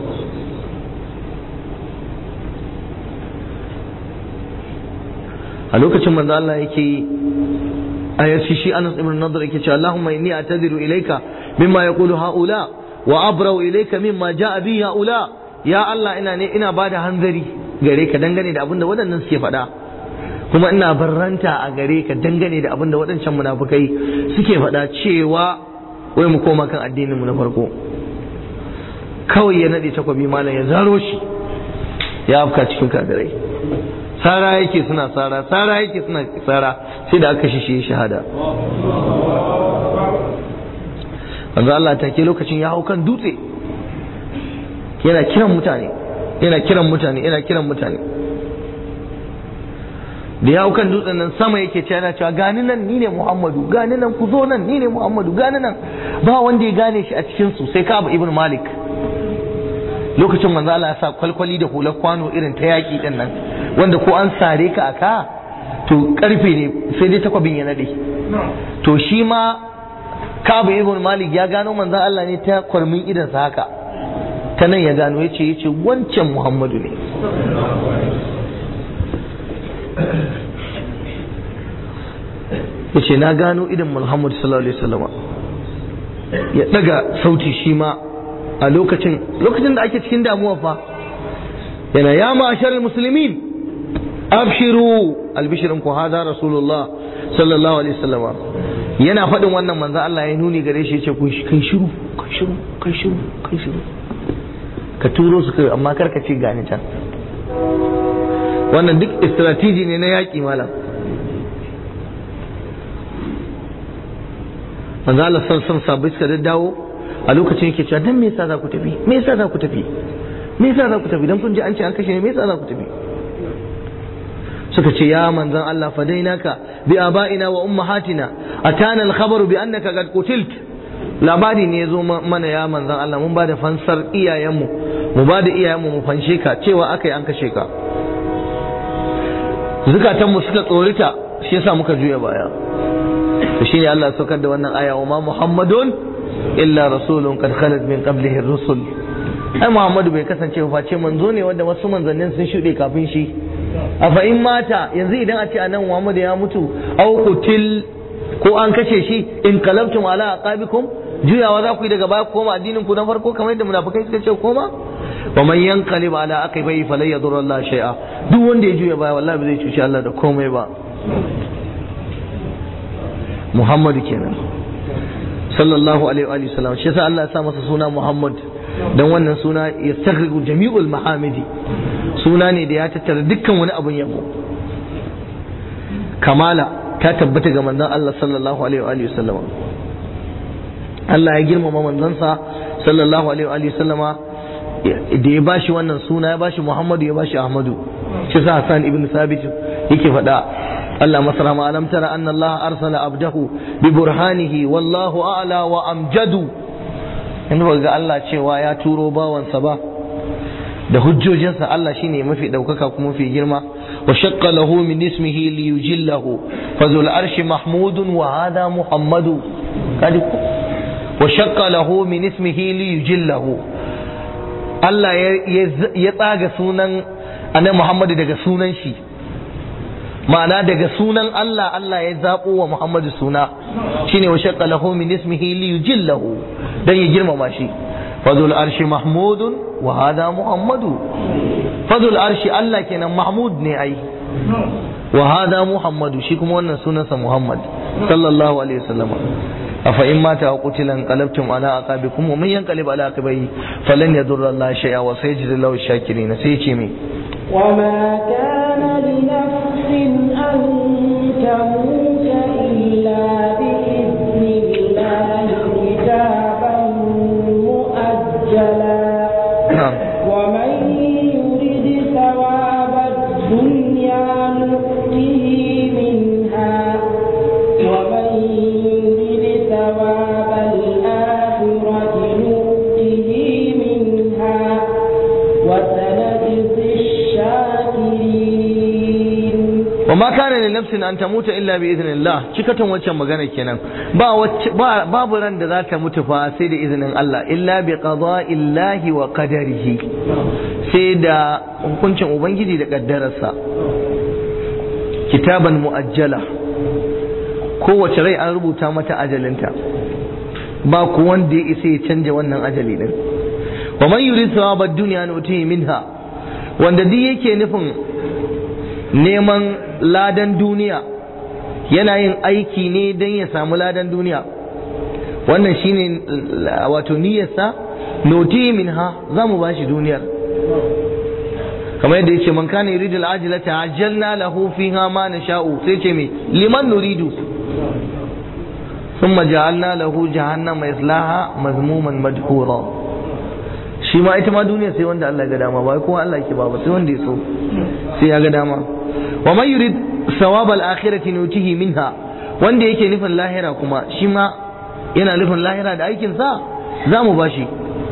Speaker 1: a lokacin manzo Allah yake ayar shi shi Anas ibn Nadr yake cewa Allahumma inni atadiru ilayka mimma yaqulu haula wa abrau ilayka mimma jaa bi haula ya Allah ina ne ina bada hanzari gare ka dangane da abin da waɗannan suke faɗa kuma ina barranta a gare ka dangane da abin da waɗancan munafukai suke faɗa cewa wai mu koma kan addinin mu na farko kawai ya nade takwabi malam ya zaro shi ya afka cikin kagarai sara yake suna sara sara yake suna sara sai da aka shi shahada manzo Allah ta ke lokacin ya hau kan dutse yana kiran mutane yana kiran mutane yana kiran mutane da ya hau kan dutsen nan sama yake ce yana cewa gani nan ni ne Muhammadu gani nan ku zo nan ni ne Muhammadu gani nan ba wanda ya gane shi a cikin su sai Ka'ab ibn Malik lokacin manzo Allah ya sa kwalkwali da hular kwano irin ta yaki din nan wanda ko an sare ka aka to karfe ne sai dai takwabin ya nade to shi ma Ka'ab ibn Malik ya gano manzo Allah ne ta kwarmin idan sa haka ta nan ya gano yace yace wancan Muhammadu ne yace na gano idan Muhammad sallallahu alaihi wasallam ya daga sauti shi ma a lokacin lokacin da ake cikin damuwa fa yana ya ma'ashar muslimin abshiru albishirin ku hada rasulullah sallallahu alaihi wasallam yana faɗin wannan manzo Allah ya nuni gare shi yace ku kai shiru kai shiru kai shiru kai shiru ka turo su kai amma kar ka ce gani can wannan duk strategy ne na yaƙi malam manzo Allah san san sabai suka dawo a lokacin yake cewa dan me yasa za ku tafi me yasa za ku tafi me yasa za ku tafi dan kun ji an ce an kashe ne me yasa za ku tafi suka ce ya manzon Allah fadainaka bi abaina wa ummahatina atana al-khabaru bi annaka qad qutilt labari ne yazo mana ya manzon Allah mun bada fansar iyayenmu mu bada iyayenmu mu fanshe ka cewa akai an kashe ka zukatanmu suka tsorita shi yasa muka juya baya to shine Allah ya saukar da wannan aya wa ma Muhammadun illa rasulun qad khalat min qablihi ar-rusul ai Muhammadu bai kasance ba face manzo ne wanda wasu manzannin sun shuɗe kafin shi a fa in mata yanzu idan a ce anan Muhammadu ya mutu au kutil ko an kashe shi in qalabtum ala aqabikum juyawa za ku yi daga baya ku koma addinin ku na farko kamar yadda munafikai suka ce koma wa man yanqalib ala aqibai falan yadur Allah shay'a duk wanda ya juya baya wallahi ba zai cuci Allah da komai ba Muhammad kenan sallallahu alaihi wa sallam shi yasa Allah ya sa masa suna Muhammad dan wannan suna ya taghriqu jami'ul mahamidi suna ne da ya tattara dukkan wani abun yabo kamala ta tabbata ga manzon Allah sallallahu alaihi wa sallam Allah ya girmama manzansa sallallahu alaihi wa sallama da ya bashi wannan suna ya bashi Muhammadu ya bashi Ahmadu shi sa Hassan ibn Thabit yake faɗa Allah masara ma alam tara anna Allah arsala abdahu bi burhanihi wallahu a'la wa amjadu in ga Allah cewa ya turo bawansa ba da hujjojinsa Allah shine mafi daukaka kuma mafi girma wa shaqqa lahu min ismihi li yujillahu fazul arshi mahmudun wa hada muhammadu kadi wa shaqqa lahu min ismihi li yujillahu Allah ya tsaga sunan annabi Muhammadu daga sunan shi ma'ana daga sunan Allah Allah ya zaɓo wa Muhammadu suna shine wa shaqqa lahu min ismihi li yujillahu dan ya girmama shi fadul arshi mahmudun wa hada muhammadu fadul arshi Allah kenan mahmud ne ai wa hada muhammadu shi kuma wannan sunansa muhammad sallallahu alaihi wasallam afa in mata wa qutila qalabtum ala aqabikum wa man yanqalib ala aqibihi falan yadurra Allah shay'a wa sayajzi lahu shakirin sai ce me
Speaker 2: وما كان لنفس أن تموت إلا بإذن الله كتابا مؤجلا ومن يرد ثواب الدنيا نؤته منها ومن يرد ثواب الآخرة نؤته منها وسنجزي الشاكرين
Speaker 1: wa ma kana li nafsin an tamuta illa bi idhnillah cikatan waccan magana kenan ba ba babu ran da za ta mutu fa sai da izinin Allah illa bi qada'illahi wa qadarihi sai da hukuncin ubangiji da kaddararsa kitaban muajjala kowace rai an rubuta mata ajalinta ba ku wanda ya isa ya canja wannan ajali din wa man yurid thawabad dunya nu'tihi minha wanda duk yake nufin neman ladan duniya yana yin aiki ne don ya samu ladan duniya wannan shine wato niyyarsa noti minha za mu bashi duniyar kamar yadda yace man kana yuridu al-ajilata ajjalna lahu fiha ma nasha'u sai ce me liman nuridu thumma ja'alna lahu jahannama yaslaha mazmuman madhura shi ma ita ma duniya sai wanda Allah ya ga dama ba kowa Allah yake ba ba sai wanda ya so sai ya ga dama wa man yurid thawab al-akhirati nutihi minha wanda yake nufin lahira kuma shi ma yana nufin lahira da aikin sa za mu bashi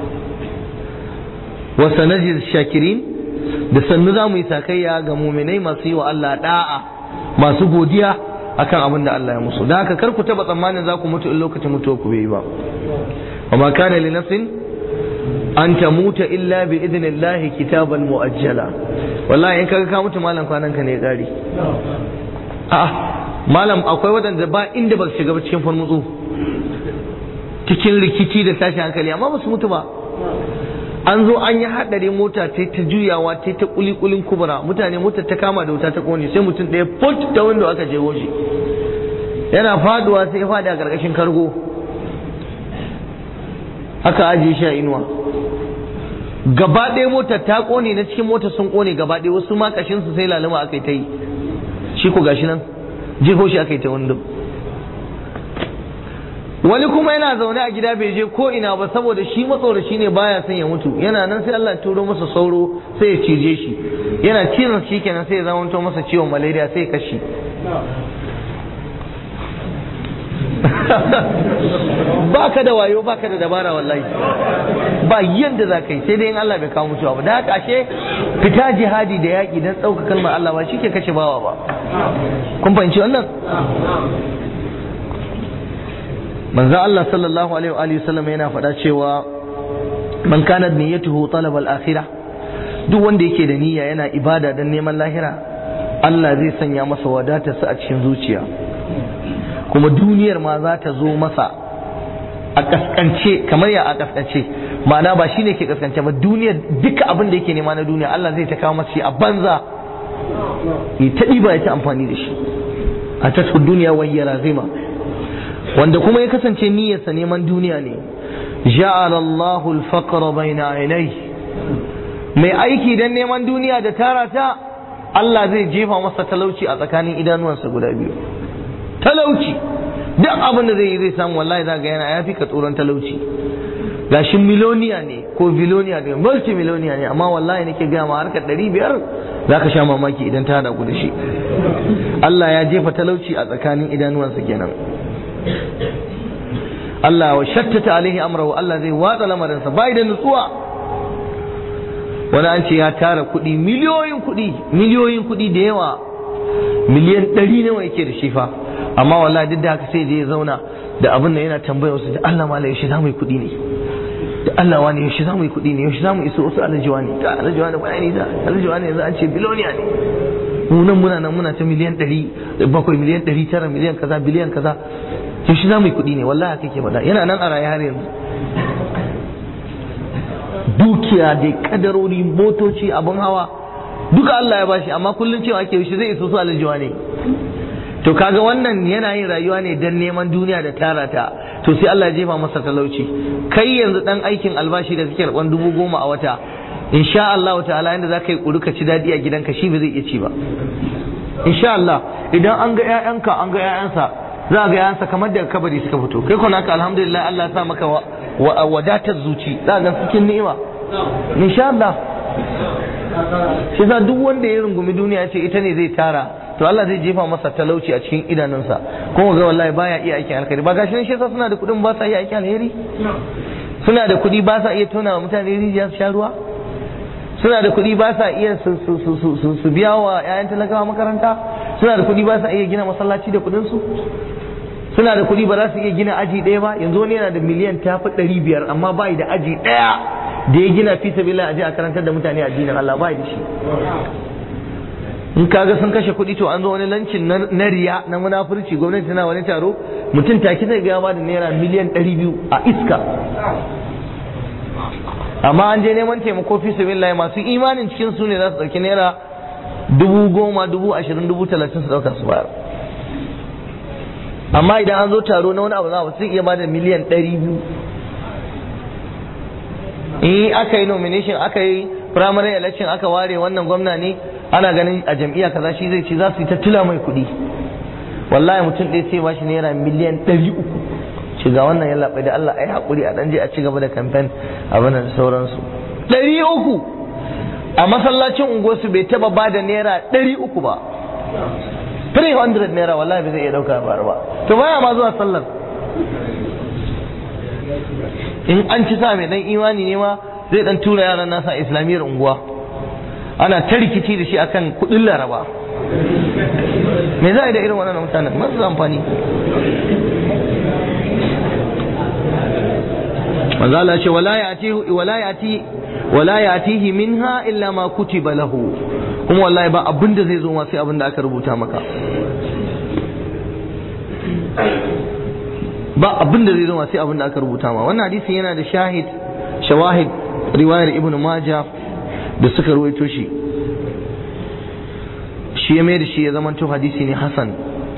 Speaker 1: wa sanajid shakirin da sannu za mu yi sakayya ga muminai masu yi wa Allah da'a masu godiya akan abin da Allah ya musu da haka kar ku taba tsammanin za ku mutu in lokacin mutuwa ku bai yi ba wa ma kana li nafsin an tamuta illa bi idnillahi kitaban muajjala wallahi in kaga ka mutu malam kwanan ka ne gari a'a malam akwai wadanda ba inda ba su shiga ba cikin farmutsu cikin rikici da tashin hankali amma ba su mutu ba an zo an yi haɗari mota ta ta juyawa ta ta kulikulin kubura mutane mota ta kama da wuta ta kone sai mutum ɗaya put ta wanda aka je shi yana faduwa sai ya faɗi a ƙarƙashin kargo aka ajiye shi a inuwa gaba ɗaya motar ta kone na cikin motar sun kone gaba ɗaya wasu ma kashinsu sai laluma aka yi ta yi shi ko gashi nan jeho shi aka yi ta wando wani kuma yana zaune a gida bai je ko ina ba saboda shi matsoraci ne baya son ya mutu yana nan sai Allah turo masa sauro sai ya cije shi yana cizon shi kenan sai ya zama masa ciwon malaria sai ya kashi ba ka da wayo ba ka da dabara wallahi ba yadda za ka yi sai dai in Allah bai kawo mutuwa ba da haka ashe fita jihadi da yaƙi don ɗauka kalmar Allah ba shi ke kashe bawa ba kun fahimci wannan manzo Allah sallallahu alaihi wa alihi sallam yana faɗa cewa man kana niyyatuhu talab al-akhirah duk wanda yake da niyya yana ibada dan neman lahira Allah zai sanya masa wadatarsa a cikin zuciya kuma duniyar ma za ta zo masa a kaskance kamar ya a kaskance ma'ana ba shine ke kaskance ba duniyar duka abin da yake nema na duniya Allah zai ta kawo masa shi a banza ya ta ɗiba ya ta amfani da shi a ta duniya wayyara zima wanda kuma ya kasance niyyarsa neman duniya ne ja'ala Allahu al-faqra bayna aynai mai aiki dan neman duniya da tara ta Allah zai jefa masa talauci a tsakanin idanuwansa guda biyu talauci duk abin da zai yi zai samu wallahi za ga yana ya fi ka tsoron talauci gashi miloniya ne ko biloniya ne multi miloniya ne amma wallahi nake gaya ma harkar ɗari biyar za ka sha mamaki idan ta haɗa ku da shi Allah ya jefa talauci a tsakanin idanuwansa kenan Allah wa shattata alaihi amrahu Allah zai watsa lamarinsa bai da nutsuwa wani an ce ya tara kuɗi miliyoyin kuɗi miliyoyin kuɗi da yawa miliyan ɗari nawa yake da shi fa amma wallahi duk da haka sai je ya zauna da abin da yana tambaya wasu da Allah mala yaushe za mu yi kuɗi ne da Allah wani yaushe za mu yi kuɗi ne yaushe za mu iso wasu alajiwa ne ta alajiwa ne ba ni da alajiwa ne yanzu an ce biloniya ne mu nan muna nan muna ta miliyan ɗari bakwai miliyan ɗari tara miliyan kaza biliyan kaza yaushe za mu yi kuɗi ne wallahi haka ke faɗa yana nan a raye har yanzu dukiya da kadarori motoci abin hawa duka Allah ya bashi amma kullum cewa ake yaushe zai iso su alajiwa ne to kaga wannan yana yin rayuwa ne dan neman duniya da tara ta to sai Allah ya jefa masa talauci kai yanzu dan aikin albashi da kake karban dubu goma a wata insha Allah ta'ala inda zaka yi kuri ka ci dadi a gidanka shi ba zai iya ci ba insha Allah idan an ga ƴaƴanka an ga ƴaƴansa za ga ƴaƴansa kamar da kabari suka fito kai kuma naka alhamdulillah Allah ya sa maka wadatar zuci za ga cikin ni'ima insha Allah shi sa duk wanda ya rungumi duniya ce ita ne zai tara to Allah zai jefa masa talauci a cikin idanunsa kuma ga wallahi baya iya aikin alkhairi ba gashi shi yasa suna da kuɗin ba sa iya aikin alheri suna da kuɗi ba sa iya tona wa mutane rijiya su sha ruwa suna da kuɗi ba sa iya su biya wa 'ya'yan talakawa makaranta suna da kuɗi ba sa iya gina masallaci da kuɗin su suna da kuɗi ba za su iya gina aji ɗaya ba yanzu wani yana da miliyan tafi ɗari biyar amma bai da aji ɗaya da ya gina fi sabila aje a karantar da mutane addinin Allah bai da shi in kaga sun kashe kuɗi to an zo wani lancin na riya na munafurci gwamnati tana wani taro mutum take zai ga ba da naira miliyan ɗari biyu a iska amma an je neman taimako fi sabilillahi masu imanin cikin su ne za su ɗauki naira dubu goma dubu ashirin dubu talatin su ɗauka su bayar amma idan an zo taro na wani abu za su iya ba da miliyan ɗari biyu in aka yi nomination aka yi primary election aka ware wannan gwamna ne ana ganin a jam'iyya kaza shi zai ci za su yi ta tula mai kuɗi wallahi mutum ɗaya sai ba shi naira miliyan ɗari uku ci ga wannan ya laɓai da Allah a yi haƙuri a ɗan je a ci gaba da kamfen abin da sauransu ɗari uku a masallacin unguwarsu bai taɓa ba da naira ɗari uku ba 300 naira wallahi bai zai iya ɗauka ba ba to baya ma zuwa sallar in an ci sa mai dan imani ne ma zai dan tura yaran nasa islamiyyar unguwa ana ta rikici da shi akan kudin laraba me za a yi da irin wannan mutanen masu amfani manzo Allah ce wala yati wala yati wala yatihi minha illa ma kutiba lahu kuma wallahi ba abin da zai zo ma sai abin da aka rubuta maka ba abin da zai zo ma sai abin da aka rubuta ma wannan hadisin yana da shahid shawahid riwayar ibnu maja da suka ruwaito shi shi ya mai da shi ya zamanto hadisi ne hasan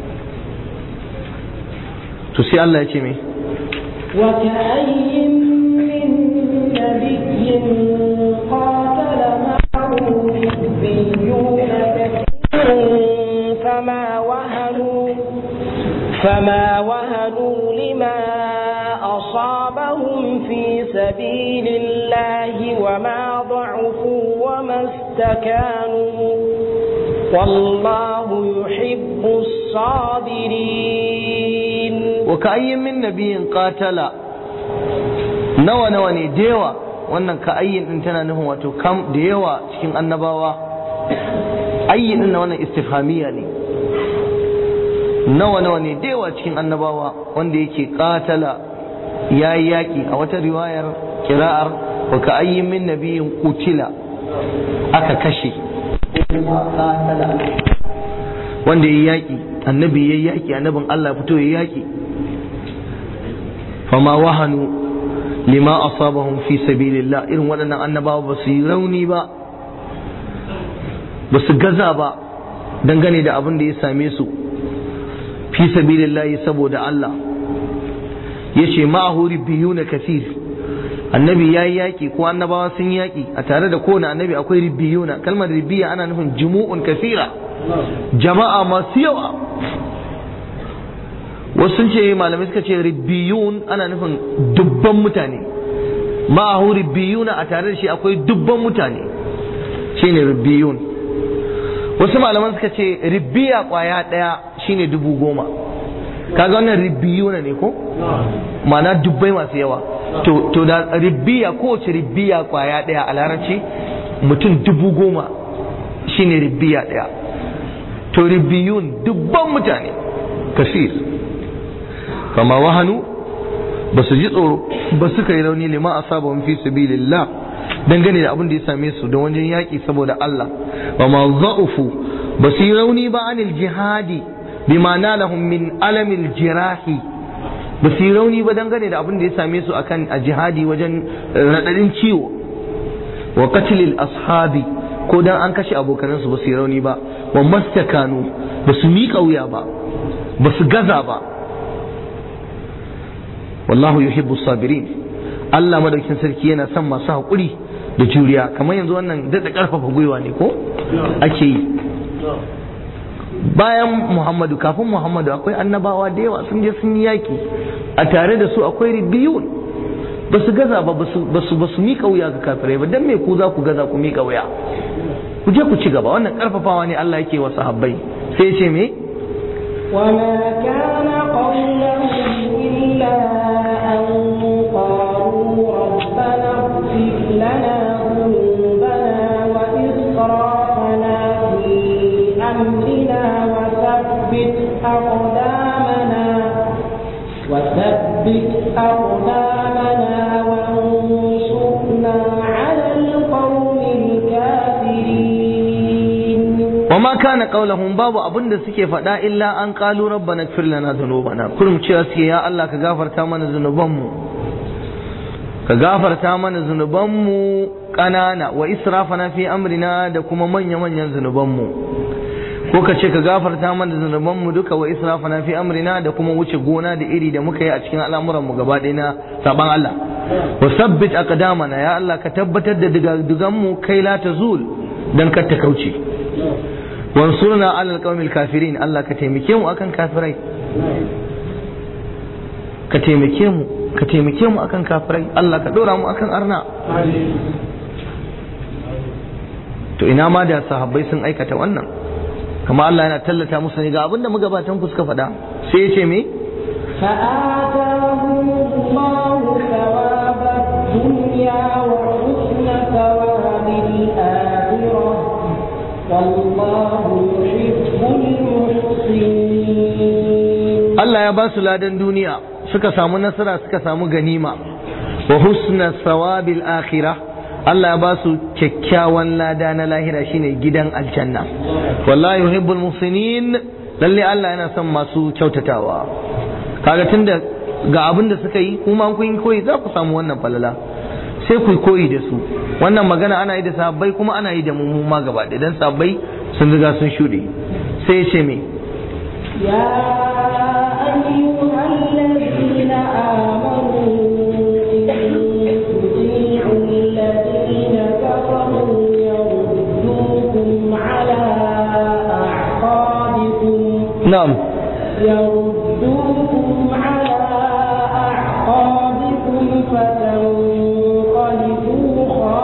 Speaker 1: to sai Allah ya ce mai
Speaker 2: وكأي من نبي قاتل معه ربيون كثير فما وهنوا فما وهنوا لما أصابهم في سبيل الله وما ضعفوا وما استكانوا والله يحب الصابرين
Speaker 1: wa ka'ayyin min nabiyin qatala nawa nawa ne da yawa wannan ka'ayyin din tana nufin wato kam da yawa cikin annabawa ayyin din na wannan istifhamiya ne nawa nawa ne da yawa cikin annabawa wanda yake qatala yayi yaki a wata riwayar kira'ar wa ka'ayyin min nabiyin qutila aka kashe wanda yayi yaki annabi yayi yaki annabin Allah fito yayi yaki fama wahanu lima asabahum fi sabilillah irin waɗannan annabawa ba su yi rauni ba ba su gaza ba dangane da abin da ya same su fi sabilillah saboda Allah ya ce ma'ahu biyu na kasir annabi ya yi yaƙi ko annabawa sun yi yaƙi a tare da kowane annabi akwai ribbiyuna kalmar ribbiya ana nufin jumu'un kasira jama'a masu yawa wasu sun ce malamai suka ce ribbiyun ana nufin dubban mutane ma'ahu ribbiyuna a tare da shi akwai dubban mutane shine ribbiyun wasu malaman suka ce ribbiya kwaya ɗaya shine dubu goma kaga wannan ribbiyuna ne ko ma'ana dubbai masu yawa to to da ribbiya kowace ribbiya kwaya ɗaya a larabci mutum dubu goma shine ribbiya ɗaya to ribbiyun dubban mutane kasir kama wahanu ba su ji tsoro ba su kai rauni lima a sabon fi sabilillah dangane da abin da ya same su da wajen yaƙi saboda Allah wa ma za'ufu ba su yi rauni ba anil jihadi bima nalahum min alamil jirahi ba su yi rauni ba dangane da abin da ya same su akan a jihadi wajen raɗaɗin ciwo wa qatlil ashabi ko dan an kashe abokanansu ba su yi rauni ba wa mastakanu ba su miƙa wuya ba ba su gaza ba wallahu yuhibbu sabirin Allah madaukin sarki yana son masu haƙuri da juriya kamar yanzu wannan daɗa ƙarfafa gwiwa ne ko ake yi bayan Muhammadu kafin Muhammadu akwai annabawa da yawa sun je sun yi yaƙi a tare da su akwai ribiyun ba su gaza ba ba su ba su miƙa wuya ga kafirai ba dan me ku za ku gaza ku miƙa wuya ku je ku ci gaba wannan ƙarfafawa ne Allah yake wa sahabbai sai ya ce me
Speaker 2: وما كان قولهم إلا أن قالوا ربنا اغفر لنا ذنوبنا وإسرافنا في أمرنا وثبت أقدامنا وثبت أقدامنا وانصرنا على القوم الكافرين
Speaker 1: وما كان قولهم باب abin da suke faɗa illa an qalu rabbana ighfir lana dhunubana kullum cewa suke ya Allah ka gafarta mana zunubanmu ka gafarta mana zunubanmu ƙanana wa israfana fi amrina da kuma manya manyan zunubanmu ko ka ce ka gafarta mana zunubanmu duka wa israfana fi amrina da kuma wuce gona da iri da muka yi a cikin al'amuranmu gaba ɗaya na saban Allah wa sabbit aqdamana ya Allah ka tabbatar da diga-diganmu kai la tazul dan kar ta kauce wansurna alal qaumil kafirin Allah ka taimake mu akan kafirai ka taimake mu ka taimake mu akan kafirai Allah ka dora mu akan arna to ina ma da sahabbai sun aikata wannan kama Allah yana tallata musu ne ga abinda magabatan ku suka faɗa sai ya ce me
Speaker 2: فآتاهم الله ثواب الدنيا وحسن ثواب الآخرة والله يحب المحسنين
Speaker 1: Allah ya ba su ladan duniya suka samu nasara suka samu ganima wa husna sawabil akhirah Allah ya ba su kyakkyawan lada na lahira shine gidan aljanna wallahi yuhibbul muhsinin lalle Allah yana son masu kyautatawa kaga tunda ga abin da suka yi kuma kun yi koyi za ku samu wannan falala sai ku koyi da su wannan magana ana yi da sabbai kuma ana yi da mu ma gaba ɗaya dan sabbai sun riga sun shuɗe sai ya ce me
Speaker 2: يا أيها الذين آمنوا إن تطيعوا الذين كفروا يردوكم على أعقابكم
Speaker 1: na'am
Speaker 2: يردوكم على أعقابكم فتنقلبوا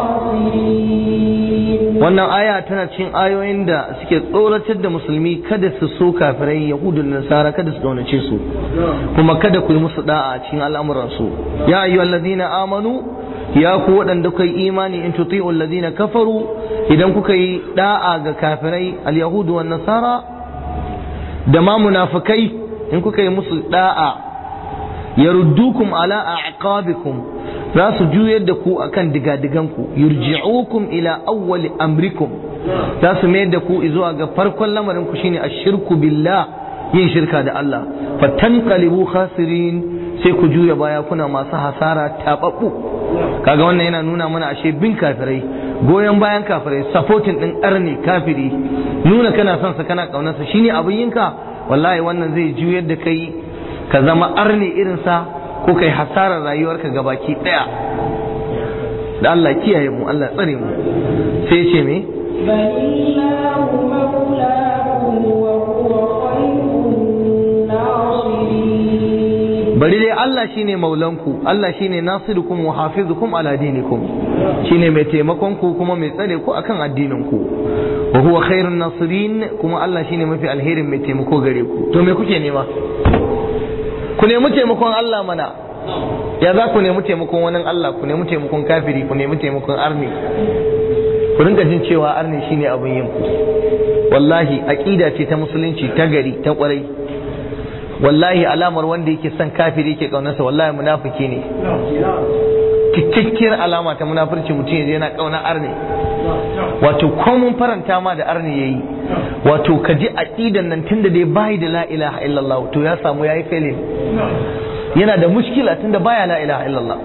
Speaker 2: خاسرين
Speaker 1: wannan aya tana cikin ayoyin da suke tsoratar da musulmi kada su so kafirai yahudu da nasara kada su daunace su kuma kada ku yi musu da'a a cikin al'amuransu ya ayyu allazina amanu ya ku waɗanda kuka yi imani in tuti'u allazina kafaru idan kuka yi da'a ga kafirai al-yahudu wan nasara da ma munafikai in kuka yi musu da'a yaruddukum ala a'qabikum za su juyar da ku akan digadiganku yurji'ukum ila awwali amrikum za su mayar da ku zuwa ga farkon lamarin ku shine ashirku billah yin shirka da Allah fatanqalibu khasirin sai ku juya baya kuna masu hasara tababbu kaga wannan yana nuna mana ashe bin kafirai goyon bayan kafirai supporting din arni kafiri nuna kana son sa kana kaunarsa shine abin yinka wallahi wannan zai juyar da kai ka zama arni irin sa ko kai hasarar rayuwarka gabaki daya da Allah kiyaye mu Allah tsare mu sai ce me
Speaker 2: بل الله مولاكم وهو خير الناصرين
Speaker 1: bari dai Allah shine maulanku Allah shine nasirukum wa hafizukum ala dinikum shine mai taimakon ku kuma mai tsare ku akan addinin ku wa huwa khairun nasirin kuma Allah shine mafi alherin mai taimako gare ku to me kuke nema ku nemi taimakon Allah mana ya za ku nemi taimakon wani Allah ku nemi taimakon kafiri ku nemi taimakon arni ku rinka jin cewa arni shine abin yin ku wallahi aqida ce ta musulunci ta gari ta kwarai wallahi alamar wanda yake son kafiri yake kaunarsa wallahi munafiki ne cikakkiyar alama ta munafurci mutum yaje yana kauna arne wato ko mun faranta ma da arne yayi wato ka ji aqidan nan tunda dai bai da la ilaha illallah to ya samu yayi failin yana da mushkila tunda baya la ilaha illallah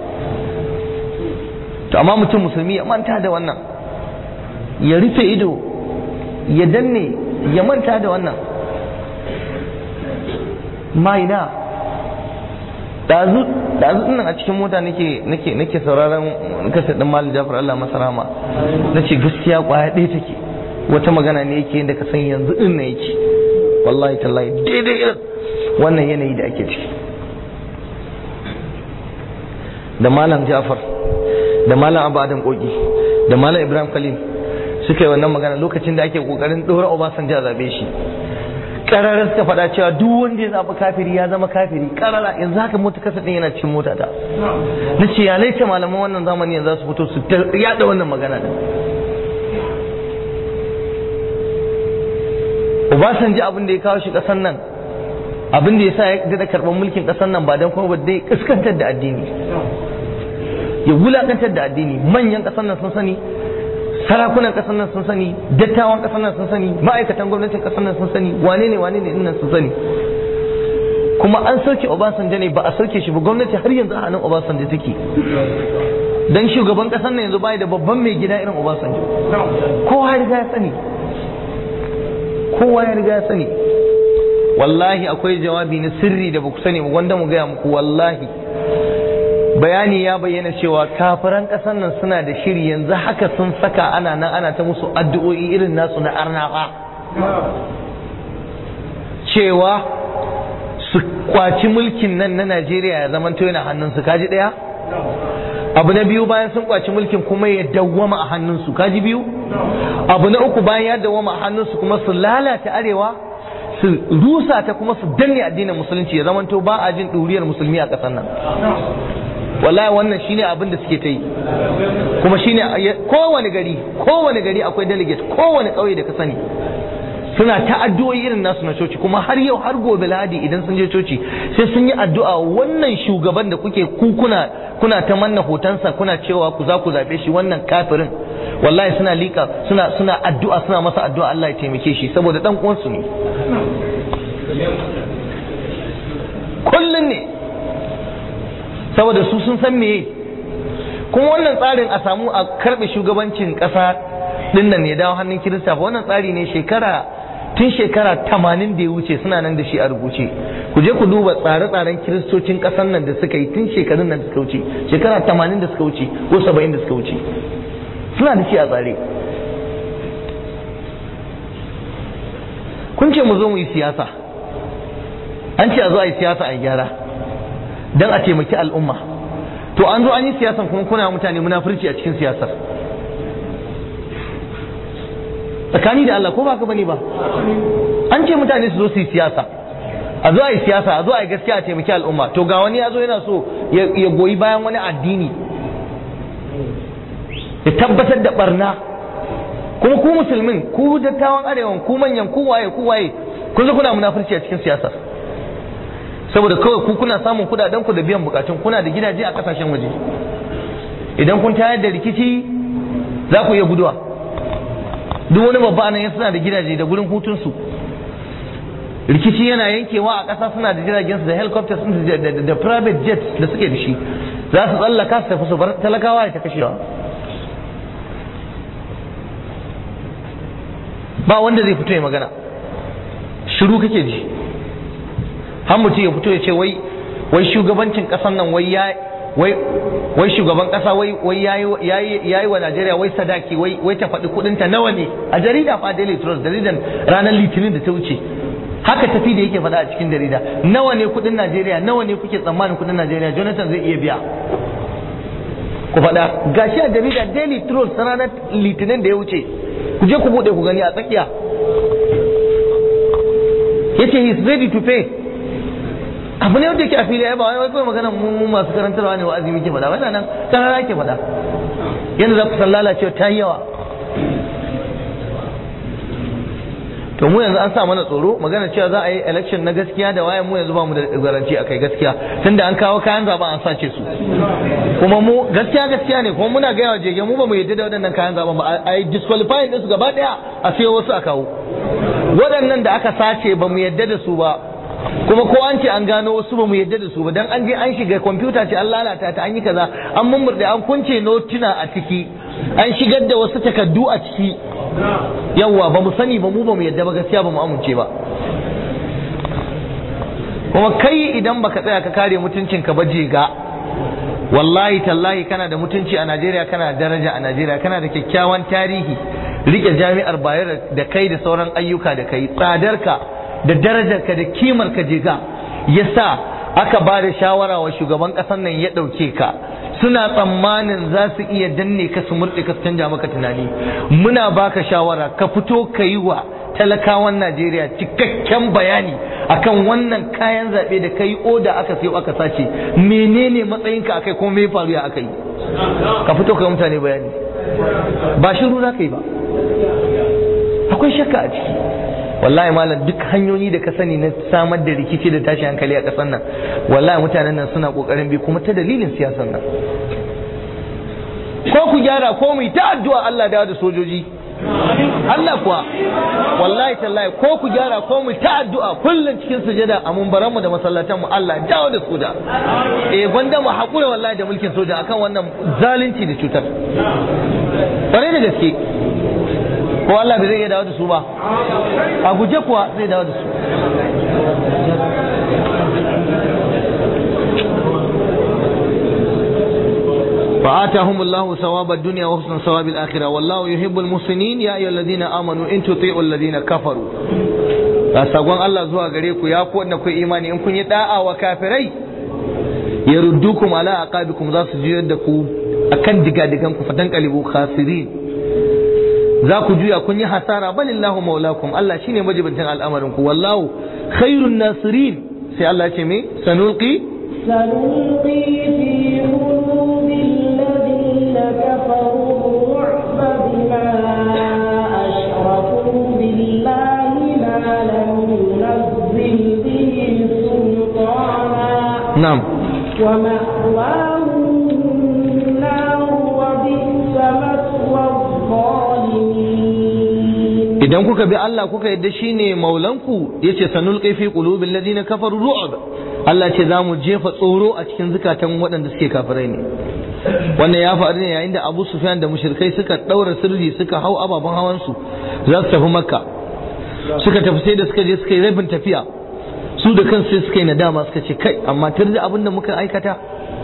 Speaker 1: to amma mutum musulmi ya manta da wannan ya rufe ido ya danne ya manta da wannan maina dazu dazu nan a cikin mota nake nake nake sauraron kasar din Malam Jafar Allah masa rahama nace gaskiya kwaya ɗaya take wata magana ne yake da ka san yanzu din ne yake wallahi tallahi daidai irin wannan yanayi da ake ciki da Malam Jafar da Malam Abu Adam Kogi da Malam Ibrahim Khalil suka yi wannan magana lokacin da ake kokarin dora Obasanjo a zabe shi kararar suka faɗa cewa duk wanda ya zaɓi kafiri ya zama kafiri karara yanzu haka mota kasa ɗin yana cikin mota ta na ce ya laita malaman wannan zamani yanzu za su fito su yaɗa wannan magana ɗin Obasanjo abin da ya kawo shi ƙasar nan abin da ya sa ya daɗa karɓar mulkin ƙasar nan ba don kuma ba dai ƙaskantar da addini ya wulaƙantar da addini manyan ƙasar nan sun sani sarakunan kasar nan sun sani dattawan kasar nan sun sani ma'aikatan gwamnatin kasar nan sun sani wane ne wane ne nan sun sani kuma an sauke Obasanjo ne ba a sauke shi ba gwamnati har yanzu a hannun Obasanjo take dan shugaban kasar nan yanzu bai da babban mai gida irin Obasanjo kowa ya riga ya sani kowa ya riga ya sani wallahi akwai jawabi na sirri da baku sani ba wanda mu gaya muku wallahi bayani ya bayyana cewa kafiran ƙasar nan suna da shiri yanzu haka sun saka ana nan ana ta musu addu'o'i irin nasu na arnafa cewa su kwaci mulkin nan na Najeriya ya zama yana hannunsu kaji ɗaya abu na biyu bayan sun kwaci mulkin kuma ya dawwama a hannunsu kaji biyu abu na uku bayan ya dawwama a hannunsu kuma su lalata arewa su rusa ta kuma su danne addinin musulunci ya zamanto ba a jin ɗuriyar musulmi a ƙasar nan wallahi wannan shine abin da suke ta yi kuma shine kowane gari kowane gari akwai delegate kowane ƙauye da ka sani suna ta addu'o'i irin nasu na coci kuma har yau har gobe lahadi idan sun je coci sai sun yi addu'a wannan shugaban da kuke ku kuna kuna ta manna hotonsa kuna cewa ku za ku zabe shi wannan kafirin wallahi suna lika suna suna addu'a suna masa addu'a Allah ya taimake shi saboda dan uwansu ne kullun ne saboda su sun san meye kuma wannan tsarin a samu a karbe shugabancin kasa din nan ya dawo hannun kirista ba wannan tsari ne shekara tun shekara tamanin da ya wuce suna nan da shi a rubuce ku je ku duba tsare-tsaren kiristocin ƙasar nan da suka yi tun shekarun nan da suka wuce shekara tamanin da suka wuce ko saba'in da suka wuce suna da shi a tsare kun ce mu zo mu yi siyasa an ce a zo a yi siyasa a gyara don a taimaki al'umma to an zo an yi siyasan kuma kuna mutane munafurci a cikin siyasar tsakani da Allah ko ba ka bane ba an ce mutane su zo su yi siyasa a zo a yi siyasa a zo a yi gaskiya a taimaki al'umma to ga wani ya zo yana so ya goyi bayan wani addini ya tabbatar da barna kuma ku musulmin ku dattawan arewan ku manyan ku waye ku waye kun zo kuna munafurci a cikin siyasar saboda kawai ku kuna samun kudaden ku da biyan bukatun kuna da gidaje a kasashen waje idan kun tayar da rikici za ku iya guduwa duk wani babba nan suna da gidaje da gurin hutunsu rikici yana yankewa a ƙasa suna da jiragen su da helicopters da private jets da suke da shi za su tsallaka su tafi su bar talakawa ya ta kashewa ba wanda zai fito ya magana shiru kake ji har mutum ya fito ya ce wai wai shugabancin ƙasar nan wai ya wai wai shugaban kasa wai wai yayi yayi wa Najeriya wai sadaki wai wai ta faɗi kuɗin ta nawa ne a jarida fa Daily Trust jaridan ranar Litinin da ta wuce haka tafi da yake faɗa a cikin jarida nawa ne kuɗin Najeriya nawa ne kuke tsammanin kuɗin Najeriya Jonathan zai iya biya ku faɗa gashi a jarida Daily Trust ranar Litinin da ya wuce ku je ku buɗe ku gani a tsakiya yace he is ready to pay abu ne wanda yake a fili ba wai kawai magana mu masu karantarwa ne wa'azi muke faɗa wannan nan karara ke faɗa yanda za ku san lalacewa ta yi yawa to mu yanzu an sa mana tsoro magana cewa za a yi election na gaskiya da wayan mu yanzu ba mu da garanti akai gaskiya tunda an kawo kayan zaben an sace su kuma mu gaskiya gaskiya ne kuma muna gaya wa jege mu ba mu yadda da waɗannan kayan zaben ba a yi disqualifying din su gaba daya a sayo wasu a kawo waɗannan da aka sace ba mu yadda da su ba kuma ko an ce an gano wasu ba mu yadda da su ba dan an je an shiga kwamfuta ce an lalata ta an yi kaza an mummurde an kunce notuna a ciki an shigar da wasu takaddu a ciki yawwa ba mu sani ba mu ba mu yadda ba gaskiya ba mu amince ba kuma kai idan baka tsaya ka kare mutuncinka ba je ga wallahi tallahi kana da mutunci a Najeriya kana da daraja a Najeriya kana da kyakkyawan tarihi rike jami'ar Bayero da kai da sauran ayyuka da kai tsadarka da darajarka da kimarka je ga yasa aka ba da shawara wa shugaban ƙasar nan ya ɗauke ka suna tsammanin za su iya danne ka su murɗe ka su canja maka tunani muna baka shawara ka fito ka yi wa talakawan Najeriya cikakken bayani akan wannan kayan zaɓe da ka yi oda aka sayo aka sace menene matsayinka akai kuma me faru ya aka yi ka fito ka yi mutane bayani ba shiru za ka yi ba akwai shakka a ciki wallahi malam duk hanyoyi da ka sani na samar da rikici da tashi hankali a ƙasar nan wallahi mutanen nan suna ƙoƙarin bi kuma ta dalilin siyasar nan ko ku gyara ko mu ta addu'a Allah da da sojoji Allah kuwa wallahi tallahi ko ku gyara ko mu ta addu'a kullun cikin sujada a mumbaranmu da masallatan mu Allah dawo da su da eh gwanda mu hakura wallahi da mulkin soja akan wannan zalunci da cutar bare da gaske ko Allah bai zai iya dawo da su ba a guje kuwa zai dawo da su فآتاهم الله ثواب الدنيا وحسن ثواب الآخرة والله يحب المحسنين يا أيها الذين آمنوا إن تطيعوا الذين كفروا sakon Allah zuwa gare ku ya ku wanda ku imani in kun yi da'a wa kafirai ya ruddukum ala aqabikum za su juyar da ku akan digadigan ku fatan qalibu khasirin za ku juya kun yi hasara balillahu maulakum Allah shine majibantin al'amarin ku wallahu khairun nasirin sai Allah ce me sanulqi
Speaker 2: سنلقي في قلوب الذين كفروا الرعب بما أشركوا بالله ما لم ينزل به سلطانا
Speaker 1: na'am
Speaker 2: ومأواهم النار وبئس مثوى الظالمين
Speaker 1: idan kuka bi Allah kuka yadda shine maulanku yace sanulqi fi qulubil ladina kafaru ru'b Allah ce za mu jefa tsoro a cikin zukatan waɗanda suke kafirai ne wannan ya faru ne yayin da Abu Sufyan da mushrikai suka daura sirri suka hau ababen hawan su za su tafi Makka suka tafi sai da suka je suka yi rabin tafiya su da kansu sai suka yi nadama suka ce kai amma tar da abin da muka aikata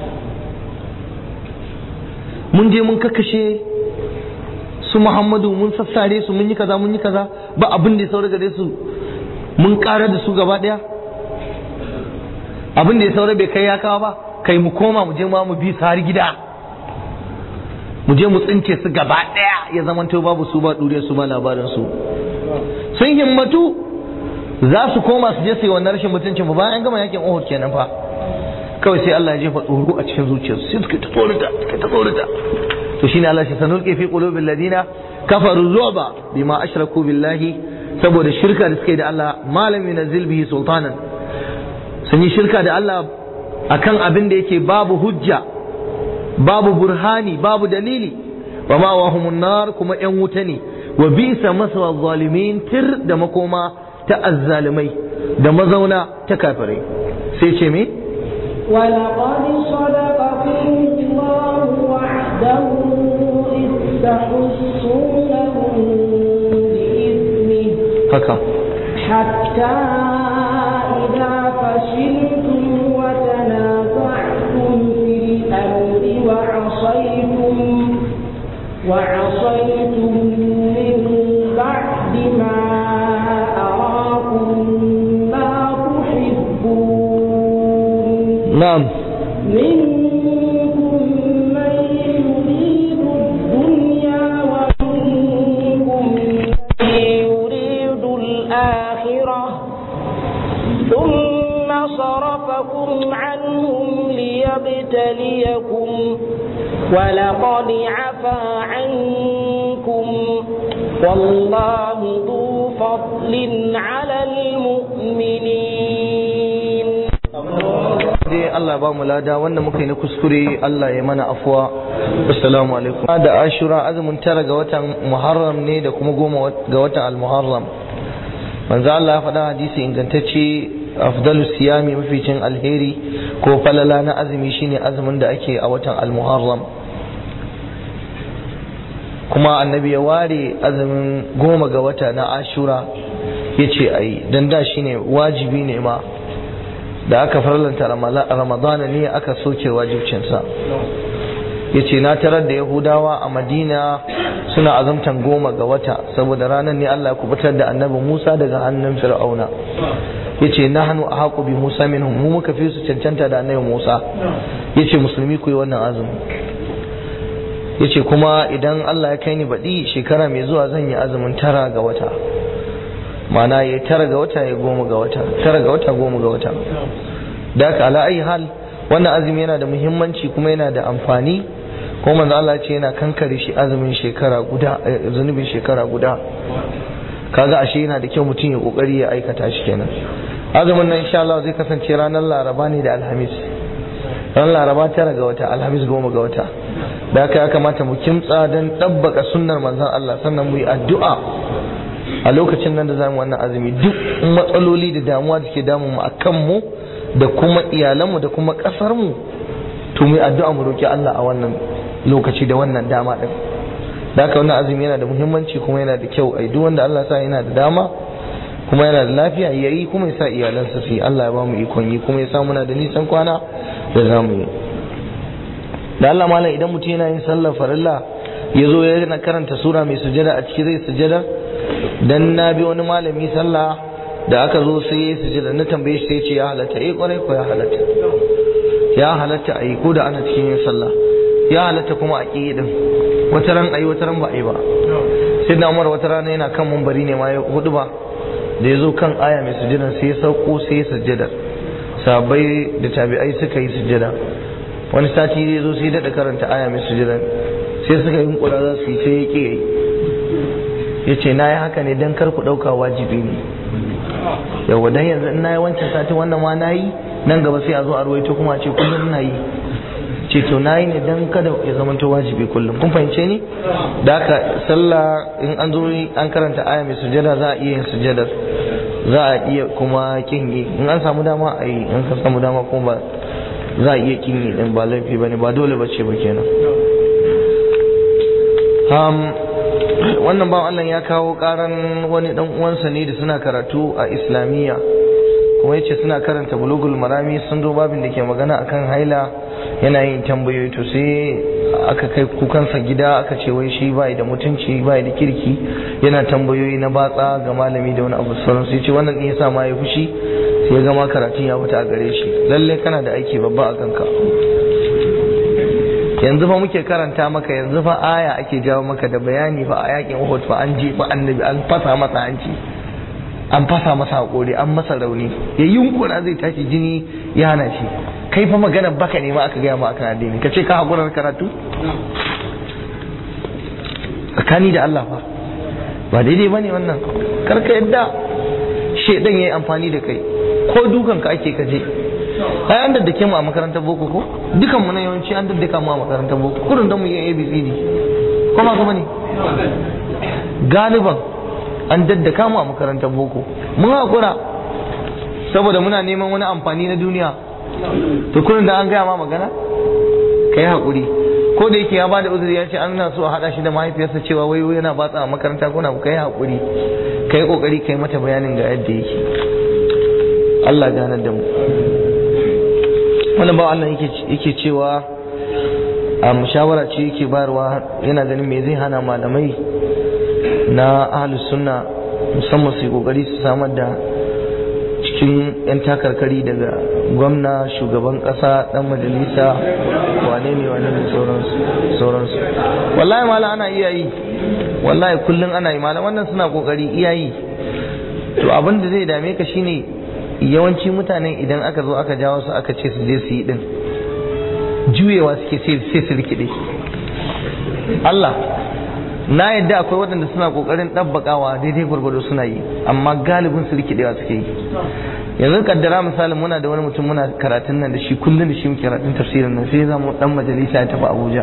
Speaker 1: mun je mun kakashe su Muhammadu mun sassare su mun yi kaza mun yi kaza ba abin da ya saura gare su mun ƙara da su gaba ɗaya abin da ya saura bai kai ya kawo ba kai mu koma mu je ma mu bi su har gida mu je mu tsince su gaba ɗaya ya zamanto babu su ba ɗure su ba labarin su sun himmatu za su koma su je su yi wannan rashin mutuncin ba bayan an gama yakin Uhud kenan fa kawai sai Allah ya jefa tsoro a cikin zuciyarsu sai suka ta tsorata suka ta tsorata to shine Allah shi sanulqi fi qulubil ladina kafaru ru'ba bima ashraku billahi saboda shirka da suka yi da Allah malam yunazzil bihi sultanan sun yi shirka da Allah akan abin da yake babu hujja babu burhani babu dalili wa ma wahumun nar kuma yan wuta ne wa bisa maswa zalimin tir da makoma ta azzalimai da mazauna ta kafirai sai ce me
Speaker 2: ولقد صدقكم الله وعده إذ تحسونهم بإذنه
Speaker 1: haka
Speaker 2: حتى إذا فشلتم وتنازعتم في الأمر وعصيتم وعصيتم من بعد ما أراكم ما تحبون
Speaker 1: na'am
Speaker 2: منكم من يريد الدنيا ومنكم من يريد الآخرة ثم صرفكم عنهم ليبتليكم ولقد عفا عنكم والله ذو فضل على المؤمنين
Speaker 1: dai Allah ba mu lada wanda muka yi na kuskure Allah ya mana afuwa assalamu alaikum da ashura azumin tara ga watan muharram ne da kuma goma ga watan al-muharram manzo Allah ya faɗa hadisi ingantacce afdalu siyami maficin alheri ko falala na azumi shine azumin da ake a watan al-muharram kuma annabi ya ware azumin goma ga wata na ashura ya ce a yi don da shine wajibi ne ma da aka farlanta ramadana ne aka soke wajibcinsa ya ce na tarar da yahudawa a madina suna azumtan goma ga wata saboda ranar ne allah kubutar da annabi musa daga hannun fir'auna ya ce na hannu a haƙo bi musa minhum mu muka fi su cancanta da annabi musa ya ce musulmi ku yi wannan azumi ya ce kuma idan allah ya kai ni baɗi shekara mai zuwa zan yi azumin tara ga wata mana ya tara ga wata ya goma ga wata tara ga wata goma ga wata da haka ala ayi hal wannan azumi yana da muhimmanci kuma yana da amfani kuma manzo Allah ce yana kankare shi azumin shekara guda zunubin shekara guda kaga ashe yana da kyau mutum ya kokari ya aikata shi kenan azumin nan insha Allah zai kasance ranar Laraba ne da Alhamis ran Laraba tara ga wata Alhamis goma ga wata da haka ya kamata mu kimtsa don ɗabbaka sunnar manzon Allah sannan mu yi addu'a a lokacin nan da zamu wannan azumi duk matsaloli da damuwa da ke damun mu akan mu da kuma iyalanmu da kuma kasar mu to mu addu'a mu roki Allah a wannan lokaci da wannan dama din da haka wannan azumi yana da muhimmanci kuma yana da kyau ai duk wanda Allah sa yana da dama kuma yana da lafiya yayi kuma ya sa iyalansa su yi Allah ya ba mu ikon yi kuma ya sa muna da nisan kwana da zamu yi da Allah malam idan mutum yana yin sallar farilla ya zo ya karanta sura mai sujada a ciki zai sujada dan na bi wani malami sallah da aka zo sai ya sujada na tambaye shi sai ce ya halatta eh kwarai ko ya halatta ya halatta a yi ko da ana cikin yin sallah ya halatta kuma a ƙi din wata ran ayi wata ran ba a yi ba sai da Umar wata rana yana kan mumbari ne ma ya hudu ba da ya zo kan aya mai sujada sai ya sauko sai ya sujada sabai da tabi'ai suka yi sujada wani sati ya zo sai daɗa karanta aya mai sujada sai suka yi kura za su yi sai ya ƙi yi ya ce na yi haka ne don kar ku ɗauka wajibi ne yawa dan yanzu in na yi wancan sati wannan ma na yi nan gaba sai a zo a ruwaito kuma a ce kullum na yi ce to na yi ne don kada ya zama to wajibi kullum kun fahimce ni da haka sallah in an zo an karanta aya mai sujada za a iya yin sujadar za a iya kuma kin yi in an samu dama a yi in ka samu dama kuma ba za a iya kin yi din ba laifi bane ba dole bace ba kenan wannan bawan Allah ya kawo karan wani dan uwansa ne da suna karatu a islamiyya kuma yace suna karanta bulugul marami sun zo babin da ke magana akan haila yana yin tambayoyi to sai aka kai kukansa gida aka ce wai shi bai da mutunci bai da kirki yana tambayoyi na batsa ga malami da wani abu sauran sai ce wannan ne yasa ma ya fushi sai ya gama karatun ya fita a gare shi lalle kana da aiki babba a kanka yanzu fa muke karanta maka yanzu fa aya ake jawo maka da bayani fa a yakin Uhud fa an je fa annabi an fasa masa hanci an fasa masa hakuri an masa rauni ya yunkura zai tashi jini ya hana shi kai fa magana baka ne ma aka gaya ma akan addini ka ce ka hakurar karatu tsakani da Allah fa ba daidai bane wannan kar ka yadda shedan yayi amfani da kai ko dukan ka ake kaje ai an daddake mu a makarantar boko ko dukan mu na yawanci an daddaka mu a makarantar boko kurin da mu yi ABCD ko ba kuma ne galiban an daddaka mu a makarantar boko mun hakura saboda muna neman wani amfani na duniya to kurin da an gaya ma magana kai hakuri ko da yake ya bada uzuri ya ce an na so a hada shi da mahaifiyarsa cewa wai yana batsa a makaranta ko na kai hakuri kai kokari kai mata bayanin ga yadda yake Allah ganar da mu wani ba Allah yake cewa a shawara ce yake bayarwa yana ganin me zai hana malamai na ahlus sunna musamman su yi kokari su samar da cikin 'yan takarkari daga gwamna shugaban kasa dan majalisa wane ne wane ne sauransu wallahi malam ana iya yi wallahi kullum ana yi malam wannan suna kokari iya yi to abin da zai dame ka shine yawanci mutane idan aka zo aka jawo su aka ce su je su yi din juyewa suke sai su rikide Allah na yadda akwai waɗanda suna ƙoƙarin ɗabbakawa daidai gwargwado suna yi amma galibin su rikidewa suke yi yanzu kaddara misali muna da wani mutum muna karatun nan da shi kullum da shi muke karatun tafsirin nan sai zamu dan majalisa ya tafi Abuja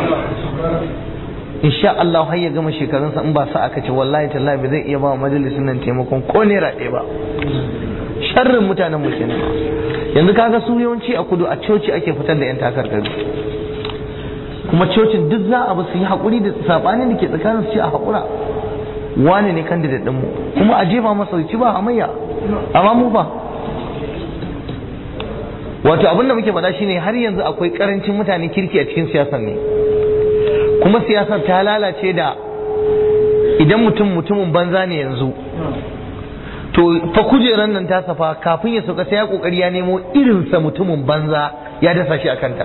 Speaker 1: insha Allah har ya gama shekarunsa in ba sa aka ce wallahi tallahi ba zai iya ba majalisin nan taimakon ko naira ɗaya ba sharrin mutanen mu kenan yanzu kaga su yawanci a kudu a coci ake fitar da yan takarkaru kuma cocin duk za a ba su yi haƙuri da saɓanin da ke tsakanin su ce a haƙura wane ne candidate ɗinmu kuma a jefa masa ci ba hamayya amma mu ba wato abin da muke faɗa shine har yanzu akwai ƙarancin mutane kirki a cikin siyasar ne kuma siyasar ta lalace da idan mutum mutumin banza ne yanzu to fa kujerar nan ta safa kafin ya sauka sai ya kokari ya nemo irinsa mutumin banza ya dasa shi a kanta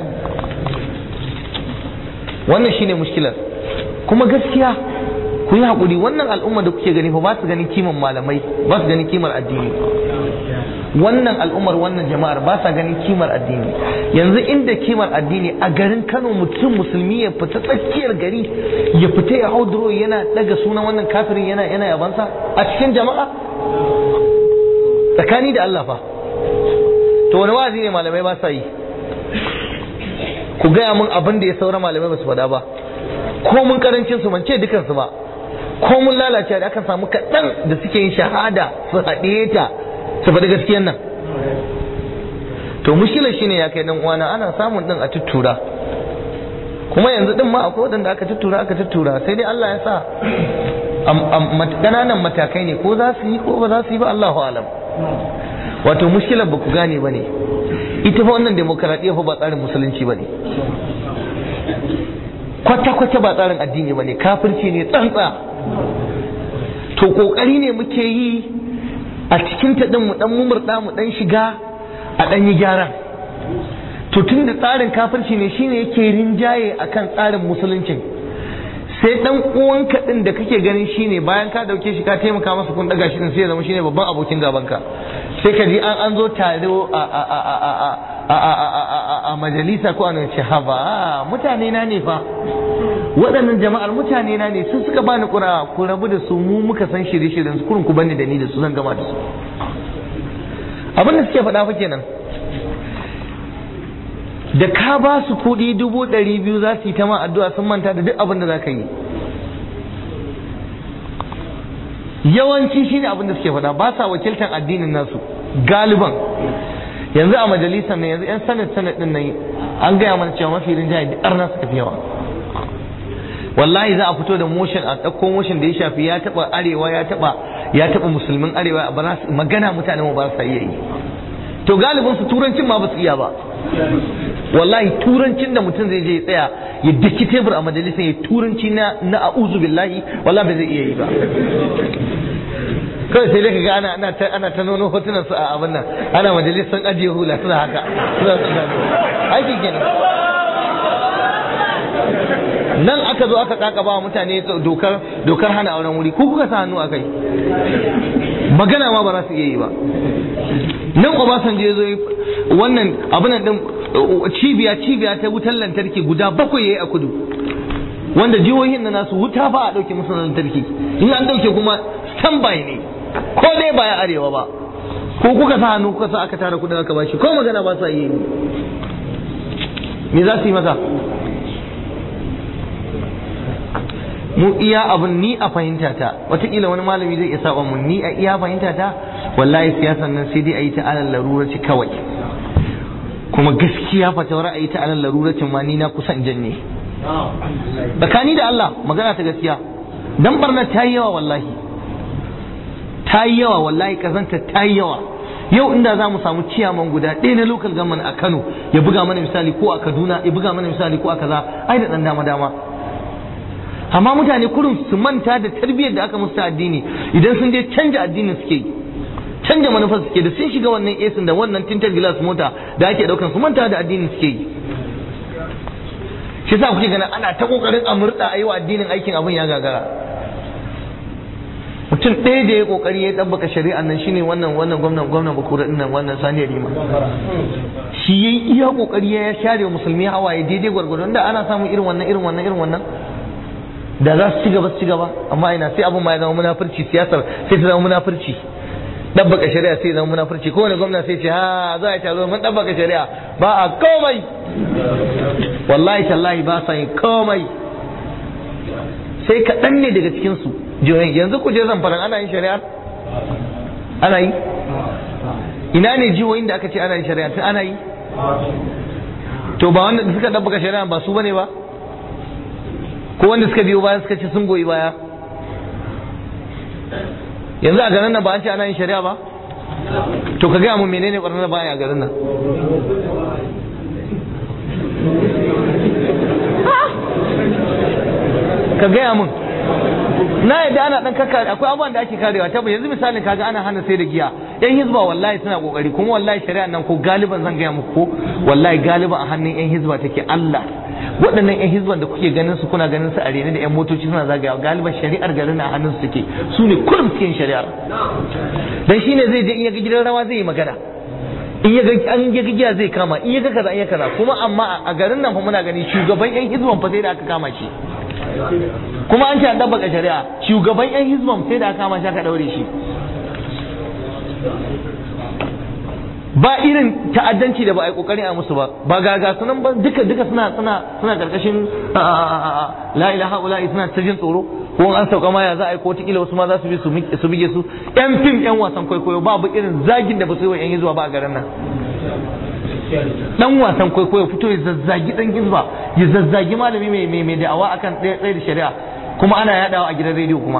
Speaker 1: wannan shine mushkilar kuma gaskiya ku yi haƙuri wannan al'umma da kuke gani fa ba su ganin kiman malamai ba su ganin kimar addini wannan al'ummar wannan jama'ar ba sa ganin kimar addini yanzu inda kimar addini a garin Kano mutum musulmi ya fita tsakiyar gari ya fita ya hau duro yana daga sunan wannan kafirin yana yana yabansa a cikin jama'a tsakani da Allah fa to wani wa'azi ne malamai ba sa yi ku gaya mun abin da ya saura malamai ba su faɗa ba ko mun karancin su ce dukansu ba ko mun lalace da aka samu kaɗan da suke yin shahada su haɗe ta su faɗi gaskiyan nan to mushkilar shine ya kai dan uwana ana samun din a tuttura kuma yanzu din ma akwai wadanda aka tuttura aka tuttura sai dai Allah ya sa ƙananan matakai ne ko za su yi ko ba za su yi ba Allahu alam wato mushkilar ba ku gane ba ne ita fa wannan demokaradiyya fa ba tsarin musulunci ba ne kwata-kwata ba tsarin addini ba ne kafirci ne tsantsa to kokari ne muke yi a cikin ta din mu dan mumurda mu dan shiga a dan yi gyara to tun da tsarin kafirci ne shine yake rinjaye akan tsarin musuluncin sai dan uwanka din da kake ganin shine bayan ka dauke shi ka taimaka masa kun daga shi din sai ya zama shine babban abokin gabanka sai ka ji an an zo taro a a a a a a a majalisa ko an ce haba mutane na ne fa waɗannan jama'ar mutane na ne sun suka bani kura ku rabu da su mu muka san shirye-shiryen su kurun ku bani da ni da su zan gama da su abin da suke faɗa fa kenan da ka ba su kuɗi dubu ɗari biyu za su yi ta ma addu'a sun manta da duk abin da za ka yi yawanci shi ne abin da suke faɗa ba sa wakiltar addinin nasu galiban yanzu a majalisar ne yanzu yan sanad sanad din nan an gaya mana cewa mafi rinjaye duk arna suka fi yawa wallahi za a fito da motion a ɗauko motion da ya shafi ya taɓa arewa ya taɓa ya taɓa musulmin arewa ba za su magana mutane ba su iya yi to galibin su turancin ma ba su iya ba wallahi turancin da mutum zai je ya tsaya ya daki tebur a majalisar ya turanci na na a'udhu billahi wallahi ba zai iya yi ba kawai sai dai ka ga ana ana ta ana ta nono hotunan su a abin nan ana majalisar ajiye hula suna haka suna suna aiki kenan nan aka zo aka kakaba wa mutane dokar dokar hana auren wuri ko kuka sa hannu akai magana ma ba za su iya yi ba nan Obasanjo ya zo wannan abin nan din cibiya cibiya ta wutar lantarki guda bakwai yayi a kudu wanda jihohin na nasu wuta ba a dauke musu lantarki in an dauke kuma standby ne ko dai ba ya arewa ba ko kuka sa hannu kuka sa aka tara kudin aka bashi ko magana ba sa yi me za su yi masa mu iya abin ni a fahimta ta watakila wani malami zai iya saba mun ni a iya fahimta ta wallahi siyasan nan sai dai a yi ta alal laruraci kawai kuma gaskiya fatawar a yi ta alal laruracin ma ni na kusan janye tsakani da Allah magana ta gaskiya dan barna ta yi yawa wallahi ta yi yawa wallahi kazanta ta yi yawa yau inda za mu samu ciyaman guda ɗaya na local government a Kano ya buga mana misali ko a Kaduna ya buga mana misali ko a kaza ai da dan dama dama amma mutane kurum su manta da tarbiyyar da aka musu ta addini idan sun je canja addinin suke yi canja manufar suke da sun shiga wannan esin da wannan tintar glass mota da ake daukan su manta da addinin suke yi shi yasa kuke ganin ana ta kokarin a murda a yi wa addinin aikin abin ya gagara mutum ɗaya da ya kokari ya ɗabbaka shari'an nan shine wannan wannan gwamnan gwamnan bakura din nan wannan sani rima shi yayi iya kokari ya share musulmi hawaye daidai gwargwadon da ana samun irin wannan irin wannan irin wannan da za su ci gaba su ci gaba amma ina sai abin ma ya zama munafurci siyasar sai ta zama munafurci dabbaka shari'a sai zama munafurci kowane gwamna sai ce ha za a taro mun dabbaka shari'a ba a komai wallahi tallahi ba sa yin komai sai kaɗan ne daga cikin su jihohin yanzu ku je zamfaran ana yin shari'a ana yi ina ne jihohin da aka ce ana yin shari'a tun ana yi to ba wanda suka dabbaka shari'a ba su bane ba ko wanda suka biyo baya suka ce sun goyi baya yanzu a garin nan ba an ce ana yin shari'a ba to ka gaya mun menene ɓarnar baya a garin nan ka gaya mun na yadda ana dan kaka akwai abubuwan da ake karewa tabbas yanzu misalin kaga ana hana sai da giya yan hizba wallahi suna kokari kuma wallahi shari'a nan ko galiban zan gaya muku ko wallahi galiban a hannun yan hizba take Allah waɗannan yan hizban da kuke ganin su kuna ganin su a rene da yan motoci suna zagayawa galiban shari'ar garin a hannun su take su ne kullum cikin shari'ar dan shine zai je in ya ga gidan rawa zai yi magana in ya ga an ya ga giya zai kama in ya ga kaza in ya kaza kuma amma a garin nan fa muna gani shugaban yan hizban fa sai da aka kama shi kuma an ce an dabbaka shari'a shugaban yan hizban sai da aka kama shi aka daure shi ba irin ta'addanci da ba a yi kokarin a musu ba ba gaga sunan ba duka duka suna suna suna karkashin la ilaha illa suna ta jin tsoro ko an sauka ma ya za a yi ko tikila wasu ma za su bi su bige su yan fim yan wasan kwaikwayo babu irin zagin da ba su yi wa yan hizba ba a garin nan dan wasan kwaikwayo fito ya zazzagi dan hizba ya zazzagi malami mai mai mai da'awa akan tsaye da shari'a kuma ana yadawa a gidan rediyo kuma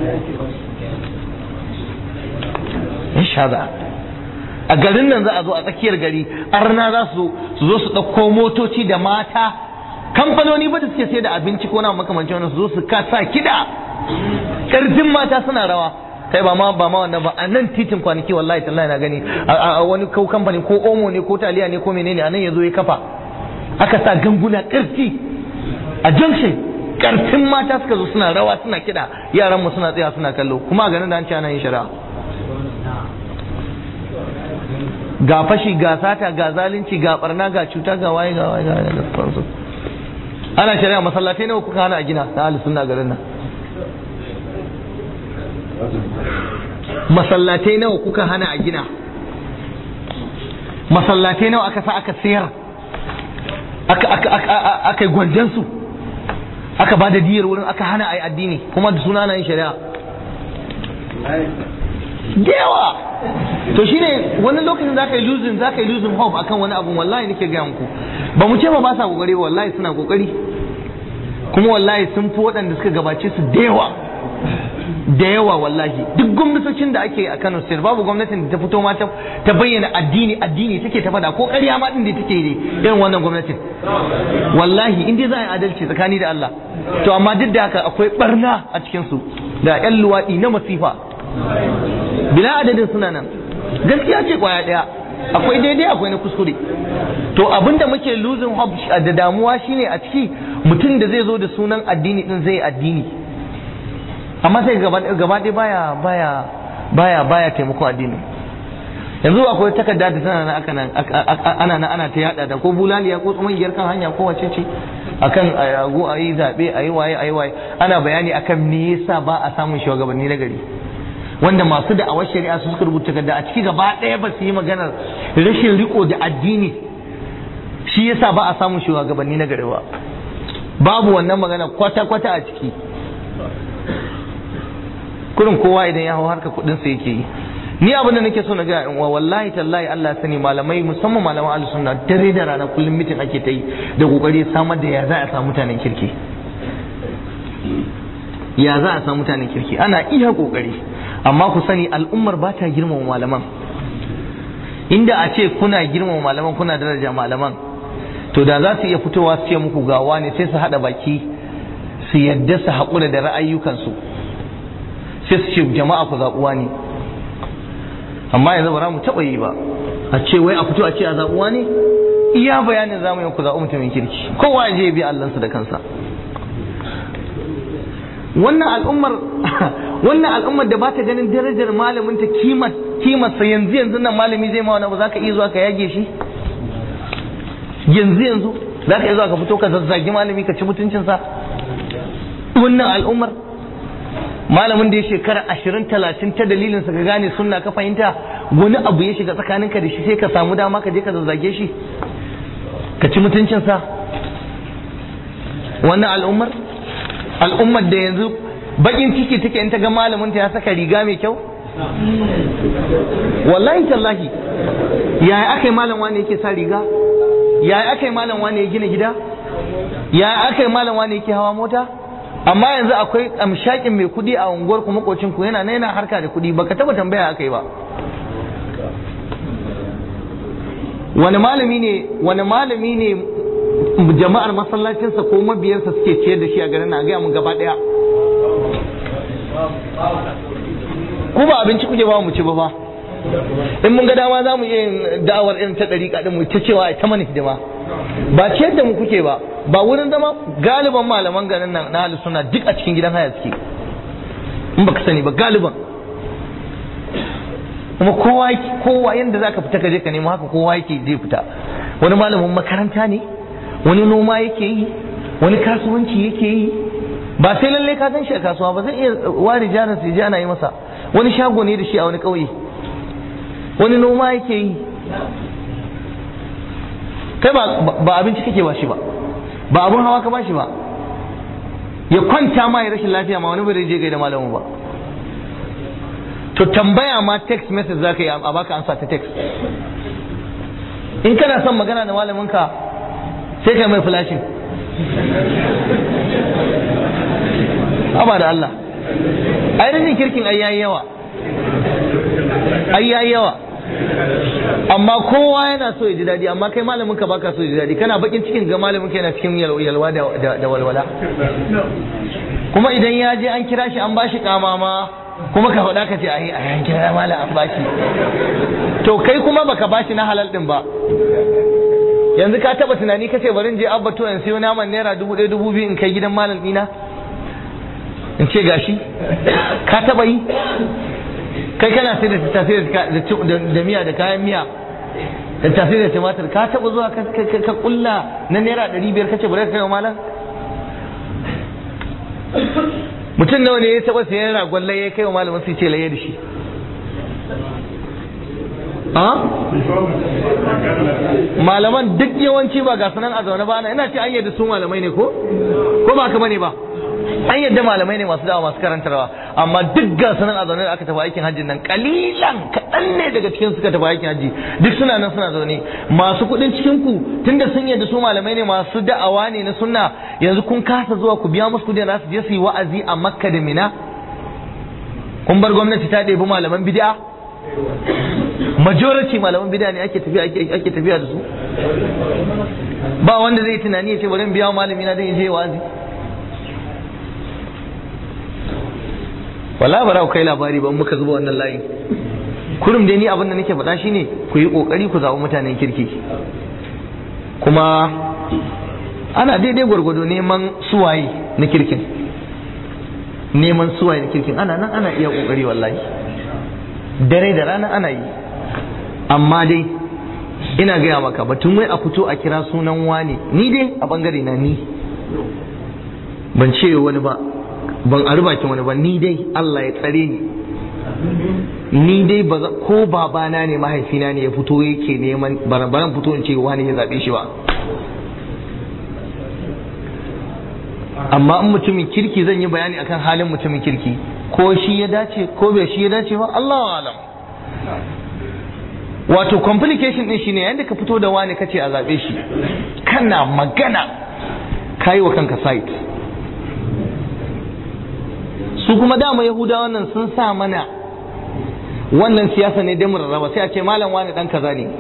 Speaker 1: insha a garin nan za a zo a tsakiyar gari arna za su su zo su ɗauko motoci da mata kamfanoni ba da suke sai da abinci ko na makamancin wannan su zo su kasa kiɗa ƙarfin mata suna rawa kai ba ma ba ma wannan ba a nan titin kwanaki wallahi tallahi na gani a wani ko kamfani ko omo ne ko taliya ne ko menene a nan ya zo ya kafa aka sa ganguna ƙarfi a junction ƙarfin mata suka zo suna rawa suna kiɗa yaran mu suna tsaya suna kallo kuma a ganin da an ce ana yin shari'a ga fashi ga sata ga zalunci ga barna ga cuta ga waye ga waye ga waye da sauransu ana shari'a masallatai nawa kuka hana a gina na ahli sunna garin nan masallatai nawa kuka hana a gina masallatai nawa aka sa aka sayar aka aka aka aka yi gwanjan su aka ba da diyar wurin aka hana a yi addini kuma da suna na yin shari'a da yawa to shine wani lokacin za ka yi losing za ka yi losing hope akan wani abu wallahi nake gaya muku ba mu ce ba ba sa kokari ba wallahi suna kokari kuma wallahi sun fi waɗanda suka gabace su da yawa da yawa wallahi duk gwamnatocin da ake a Kano State babu gwamnatin da ta fito ma ta bayyana addini addini take ta fada ko ƙarya ma din da take yi irin wannan gwamnatin wallahi in dai za a yi adalci tsakani da Allah to amma duk da haka akwai barna a cikin su da ƴan luwaɗi na masifa bila adadin suna nan gaskiya ce kwaya ɗaya akwai daidai akwai na kuskure to abinda muke losing hope da damuwa shine a ciki mutum da zai zo da sunan addini din zai addini amma sai gaba ɗaya baya baya baya baya taimako addini yanzu akwai takarda da tana nan aka nan ana nan ana ta yada da ko bulaliya ko tsumangiyar kan hanya ko wace ce akan a go a yi zaɓe a yi waye a yi waye ana bayani akan me yasa ba a samun shugabanni na gari wanda masu da'awar shari'a su suka rubuta takarda a ciki gaba ɗaya ba su yi maganar rashin riko da addini shi yasa ba a samun shugabanni na gari ba babu wannan magana kwata-kwata a ciki kurin kowa idan ya hau harka kudin sa yake yi ni abin da nake so na ga uwa wallahi tallahi Allah sani malamai musamman malaman ahlus sunna dare da rana kullum mitin ake ta yi da kokari samar da ya za a samu mutanen kirki ya za a samu mutanen kirki ana iya kokari amma ku sani al'ummar ba ta girmama malaman inda a ce kuna girmama malaman kuna daraja malaman to da za su iya fitowa su ce muku gawa ne sai su haɗa baki su yadda su haƙura da ra'ayyukansu sai su ce jama'a ku zaɓuwa ne amma yanzu ba za mu taɓa yi ba a ce wai a fito a ce a zaɓuwa ne iya bayanin zamu yi ku zaɓi mutumin kirki kowa ya je ya bi allansa da kansa wannan al'ummar wannan al'ummar da ba ta ganin darajar malamin ta kimar kimarsa yanzu yanzu nan malami zai ma wani ba za ka iya zuwa ka yage shi yanzu yanzu za ka iya zuwa ka fito ka zazzagi malami ka ci mutuncinsa wannan al'ummar malamin da ya shekara ashirin talatin ta dalilin sa ka gane sunna ka fahimta wani abu ya shiga tsakaninka da shi sai ka samu dama ka je ka zazzage shi ka ci mutuncinsa wannan al'ummar al'ummar da yanzu bakin ciki take in ta ga malamin ta ya saka riga mai kyau wallahi tallahi yaya aka yi malam wani yake sa riga yaya aka yi malam wani ya gina gida yaya aka yi malam wani yake hawa mota amma yanzu akwai amshakin mai kudi a unguwar ku makocin ku yana yana harka da kudi baka taba tambaya aka yi ba wani malami ne wani malami ne jama'ar masallacinsa ko mabiyansa suke ciyar da shi a garin na gaya mun gaba daya ku ba abinci kuke ba mu ci ba ba in mun ga dama za mu iya yin da'awar irin ta ɗariƙa ɗin mu ta cewa ta mana hidima ba ciyar da mu kuke ba ba wurin zama galiban malaman garin nan na halin suna duk a cikin gidan haya suke in baka sani ba galiban kuma kowa kowa yanda zaka fita ka je ka nemo haka kowa yake zai fita wani malamin makaranta ne wani noma yake yi wani kasuwanci yake yi ba sai lalle ka san shi a kasuwa ba zai iya ware jarin sai ji ana yi masa wani shago ne da shi a wani ƙauye wani noma yake yi kai ba abinci kake ba shi ba ba abun hawa ka ba shi ba ya kwanta ma ya rashin lafiya ma wani bai je gai da malamin ba to tambaya ma text message za ka yi a baka ansa ta text in kana son magana da malamin ka sai kai mai flashing Aba da Allah ai rashin kirkin ai yayi yawa ai yayi yawa amma kowa yana so ya ji daɗi amma kai malamin ka baka so ya ji daɗi kana bakin cikin ga malamin ka yana cikin yalwa da walwala kuma idan ya je an kira shi an bashi kamama kuma ka faɗa ka ce ai a yan kira malam an bashi to kai kuma baka bashi na halal din ba yanzu ka taba tunani ka ce bari in je abba to in sayo naman naira dubu ɗaya dubu biyu in kai gidan malam ɗina in ce gashi ka taba yi kai kana sai da tafi da miya da kayan miya da tafi da tumatir ka taba zuwa ka kulla na naira ɗari biyar kace bari ka kai wa malam mutum nawa ne ya taba sayan ragon laye ya kai wa malamin sai ce laye da shi malaman duk yawanci ba ga sunan a zaune ba ana ina ce an yadda su malamai ne ko ko ba ka bane ba an yadda malamai ne masu dawa masu karantarwa amma duk ga sanan a zaune da aka tafi aikin hajji nan kalilan kaɗan ne daga cikin suka tafi aikin hajji duk suna nan suna zaune masu kuɗin cikin ku tunda sun yadda su malamai ne masu da'awa ne na sunna yanzu kun kasa zuwa ku biya musu kuɗi na su je su yi wa'azi a makka da mina kun bar gwamnati ta ɗebi malaman bid'a majority malaman bid'a ne ake tafiya ake tafiya da su ba wanda zai tunani ya ce bari in biya malami na dan ya je wa'azi wala bara ku kai labari ba muka zuba wannan layin kurum dai ni abin da nake faɗa shine ku yi kokari ku zaɓi mutanen kirki kuma ana daidai gwargwado neman suwaye na kirkin neman suwaye na kirkin ana nan ana iya kokari wallahi dare da rana ana yi amma dai ina gaya maka batun wai a fito a kira sunan wani ni dai a bangare na ni ban ce wani ba ban ari bakin wani ba ni dai Allah ya tsare ni ni dai ba ko babana ne mahaifina ne ya fito yake neman baran fito in ce wani ya zabe shi ba amma in mutumin kirki zan yi bayani akan halin mutumin kirki ko shi ya dace ko bai shi ya dace ba Allah alam wato complication din shine yanda ka fito da wani kace a zabe shi kana magana kayi wa kanka site su kuma dama yahuda wannan sun sa mana wannan siyasa ne don rarraba sai a ce malam wani dan kaza ne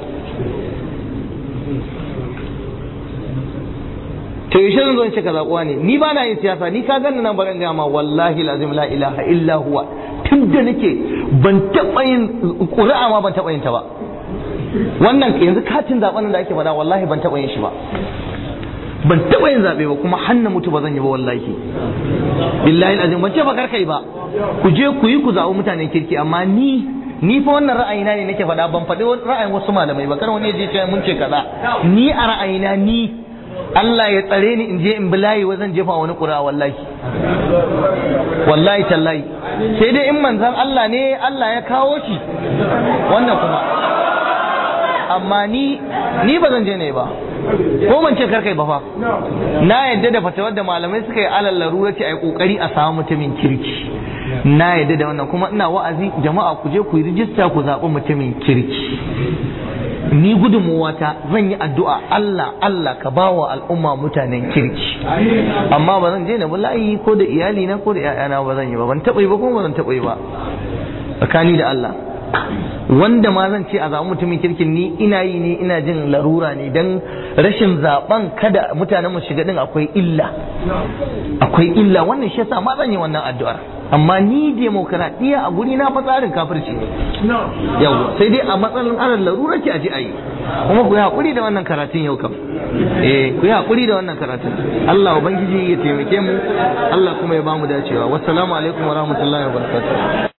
Speaker 1: to yaushe zan zo in ce kaza kuwa ne ni ba na yin siyasa ni ka ganni nan baran gama wallahi lazim la ilaha illa huwa tun da nake ban taɓa yin ƙuri'a ma ban taɓa yin ta ba wannan yanzu katin zaben da ake faɗa wallahi ban taɓa yin shi ba ban taɓa yin zaɓe ba kuma hannu mutu ba zan yi ba wallahi billahi azim ban ce ba karkai ba ku je ku yi ku zaɓi mutanen kirki amma ni ni fa wannan ra'ayina ne nake faɗa ban faɗi ra'ayin wasu malamai ba kar wani ya je ce mun ce kaza ni a ra'ayina ni Allah ya tsare ni in je in bilayi wa zan jefa wani ƙura wallahi wallahi tallahi sai dai in manzan Allah ne Allah ya kawo shi wannan kuma amma ni ni ba zan je ne ba ko ban ce karkai ba fa na yadda da fatawar da malamai suka yi alal larura ce a yi kokari a samu mutumin kirki na yadda da wannan kuma ina wa'azi jama'a ku je ku yi rijista ku zaɓi mutumin kirki ni gudunmuwata zan yi addu'a Allah Allah ka ba wa al'umma mutanen kirki amma ba zan je na layi ko da iyali na ko da ‘ya'yana ba zan yi ba ban taɓa yi ba kuma ba zan taɓa yi ba tsakani da Allah wanda ma zan ce a zaɓi mutumin kirkin ni ina yi ne ina jin larura ne don rashin zaɓen kada mutanen mu shiga din akwai illa akwai illa wannan shi yasa ma zan yi wannan addu'ar amma ni demokaradiyya a guri na fa tsarin kafirci ne yau sai dai a matsalin aran larura ce a ji a yi kuma ku yi haƙuri da wannan karatun yau kam eh ku yi haƙuri da wannan karatun Allah ubangiji ya taimake mu Allah kuma ya bamu dacewa wassalamu alaikum wa rahmatullahi wa barakatuh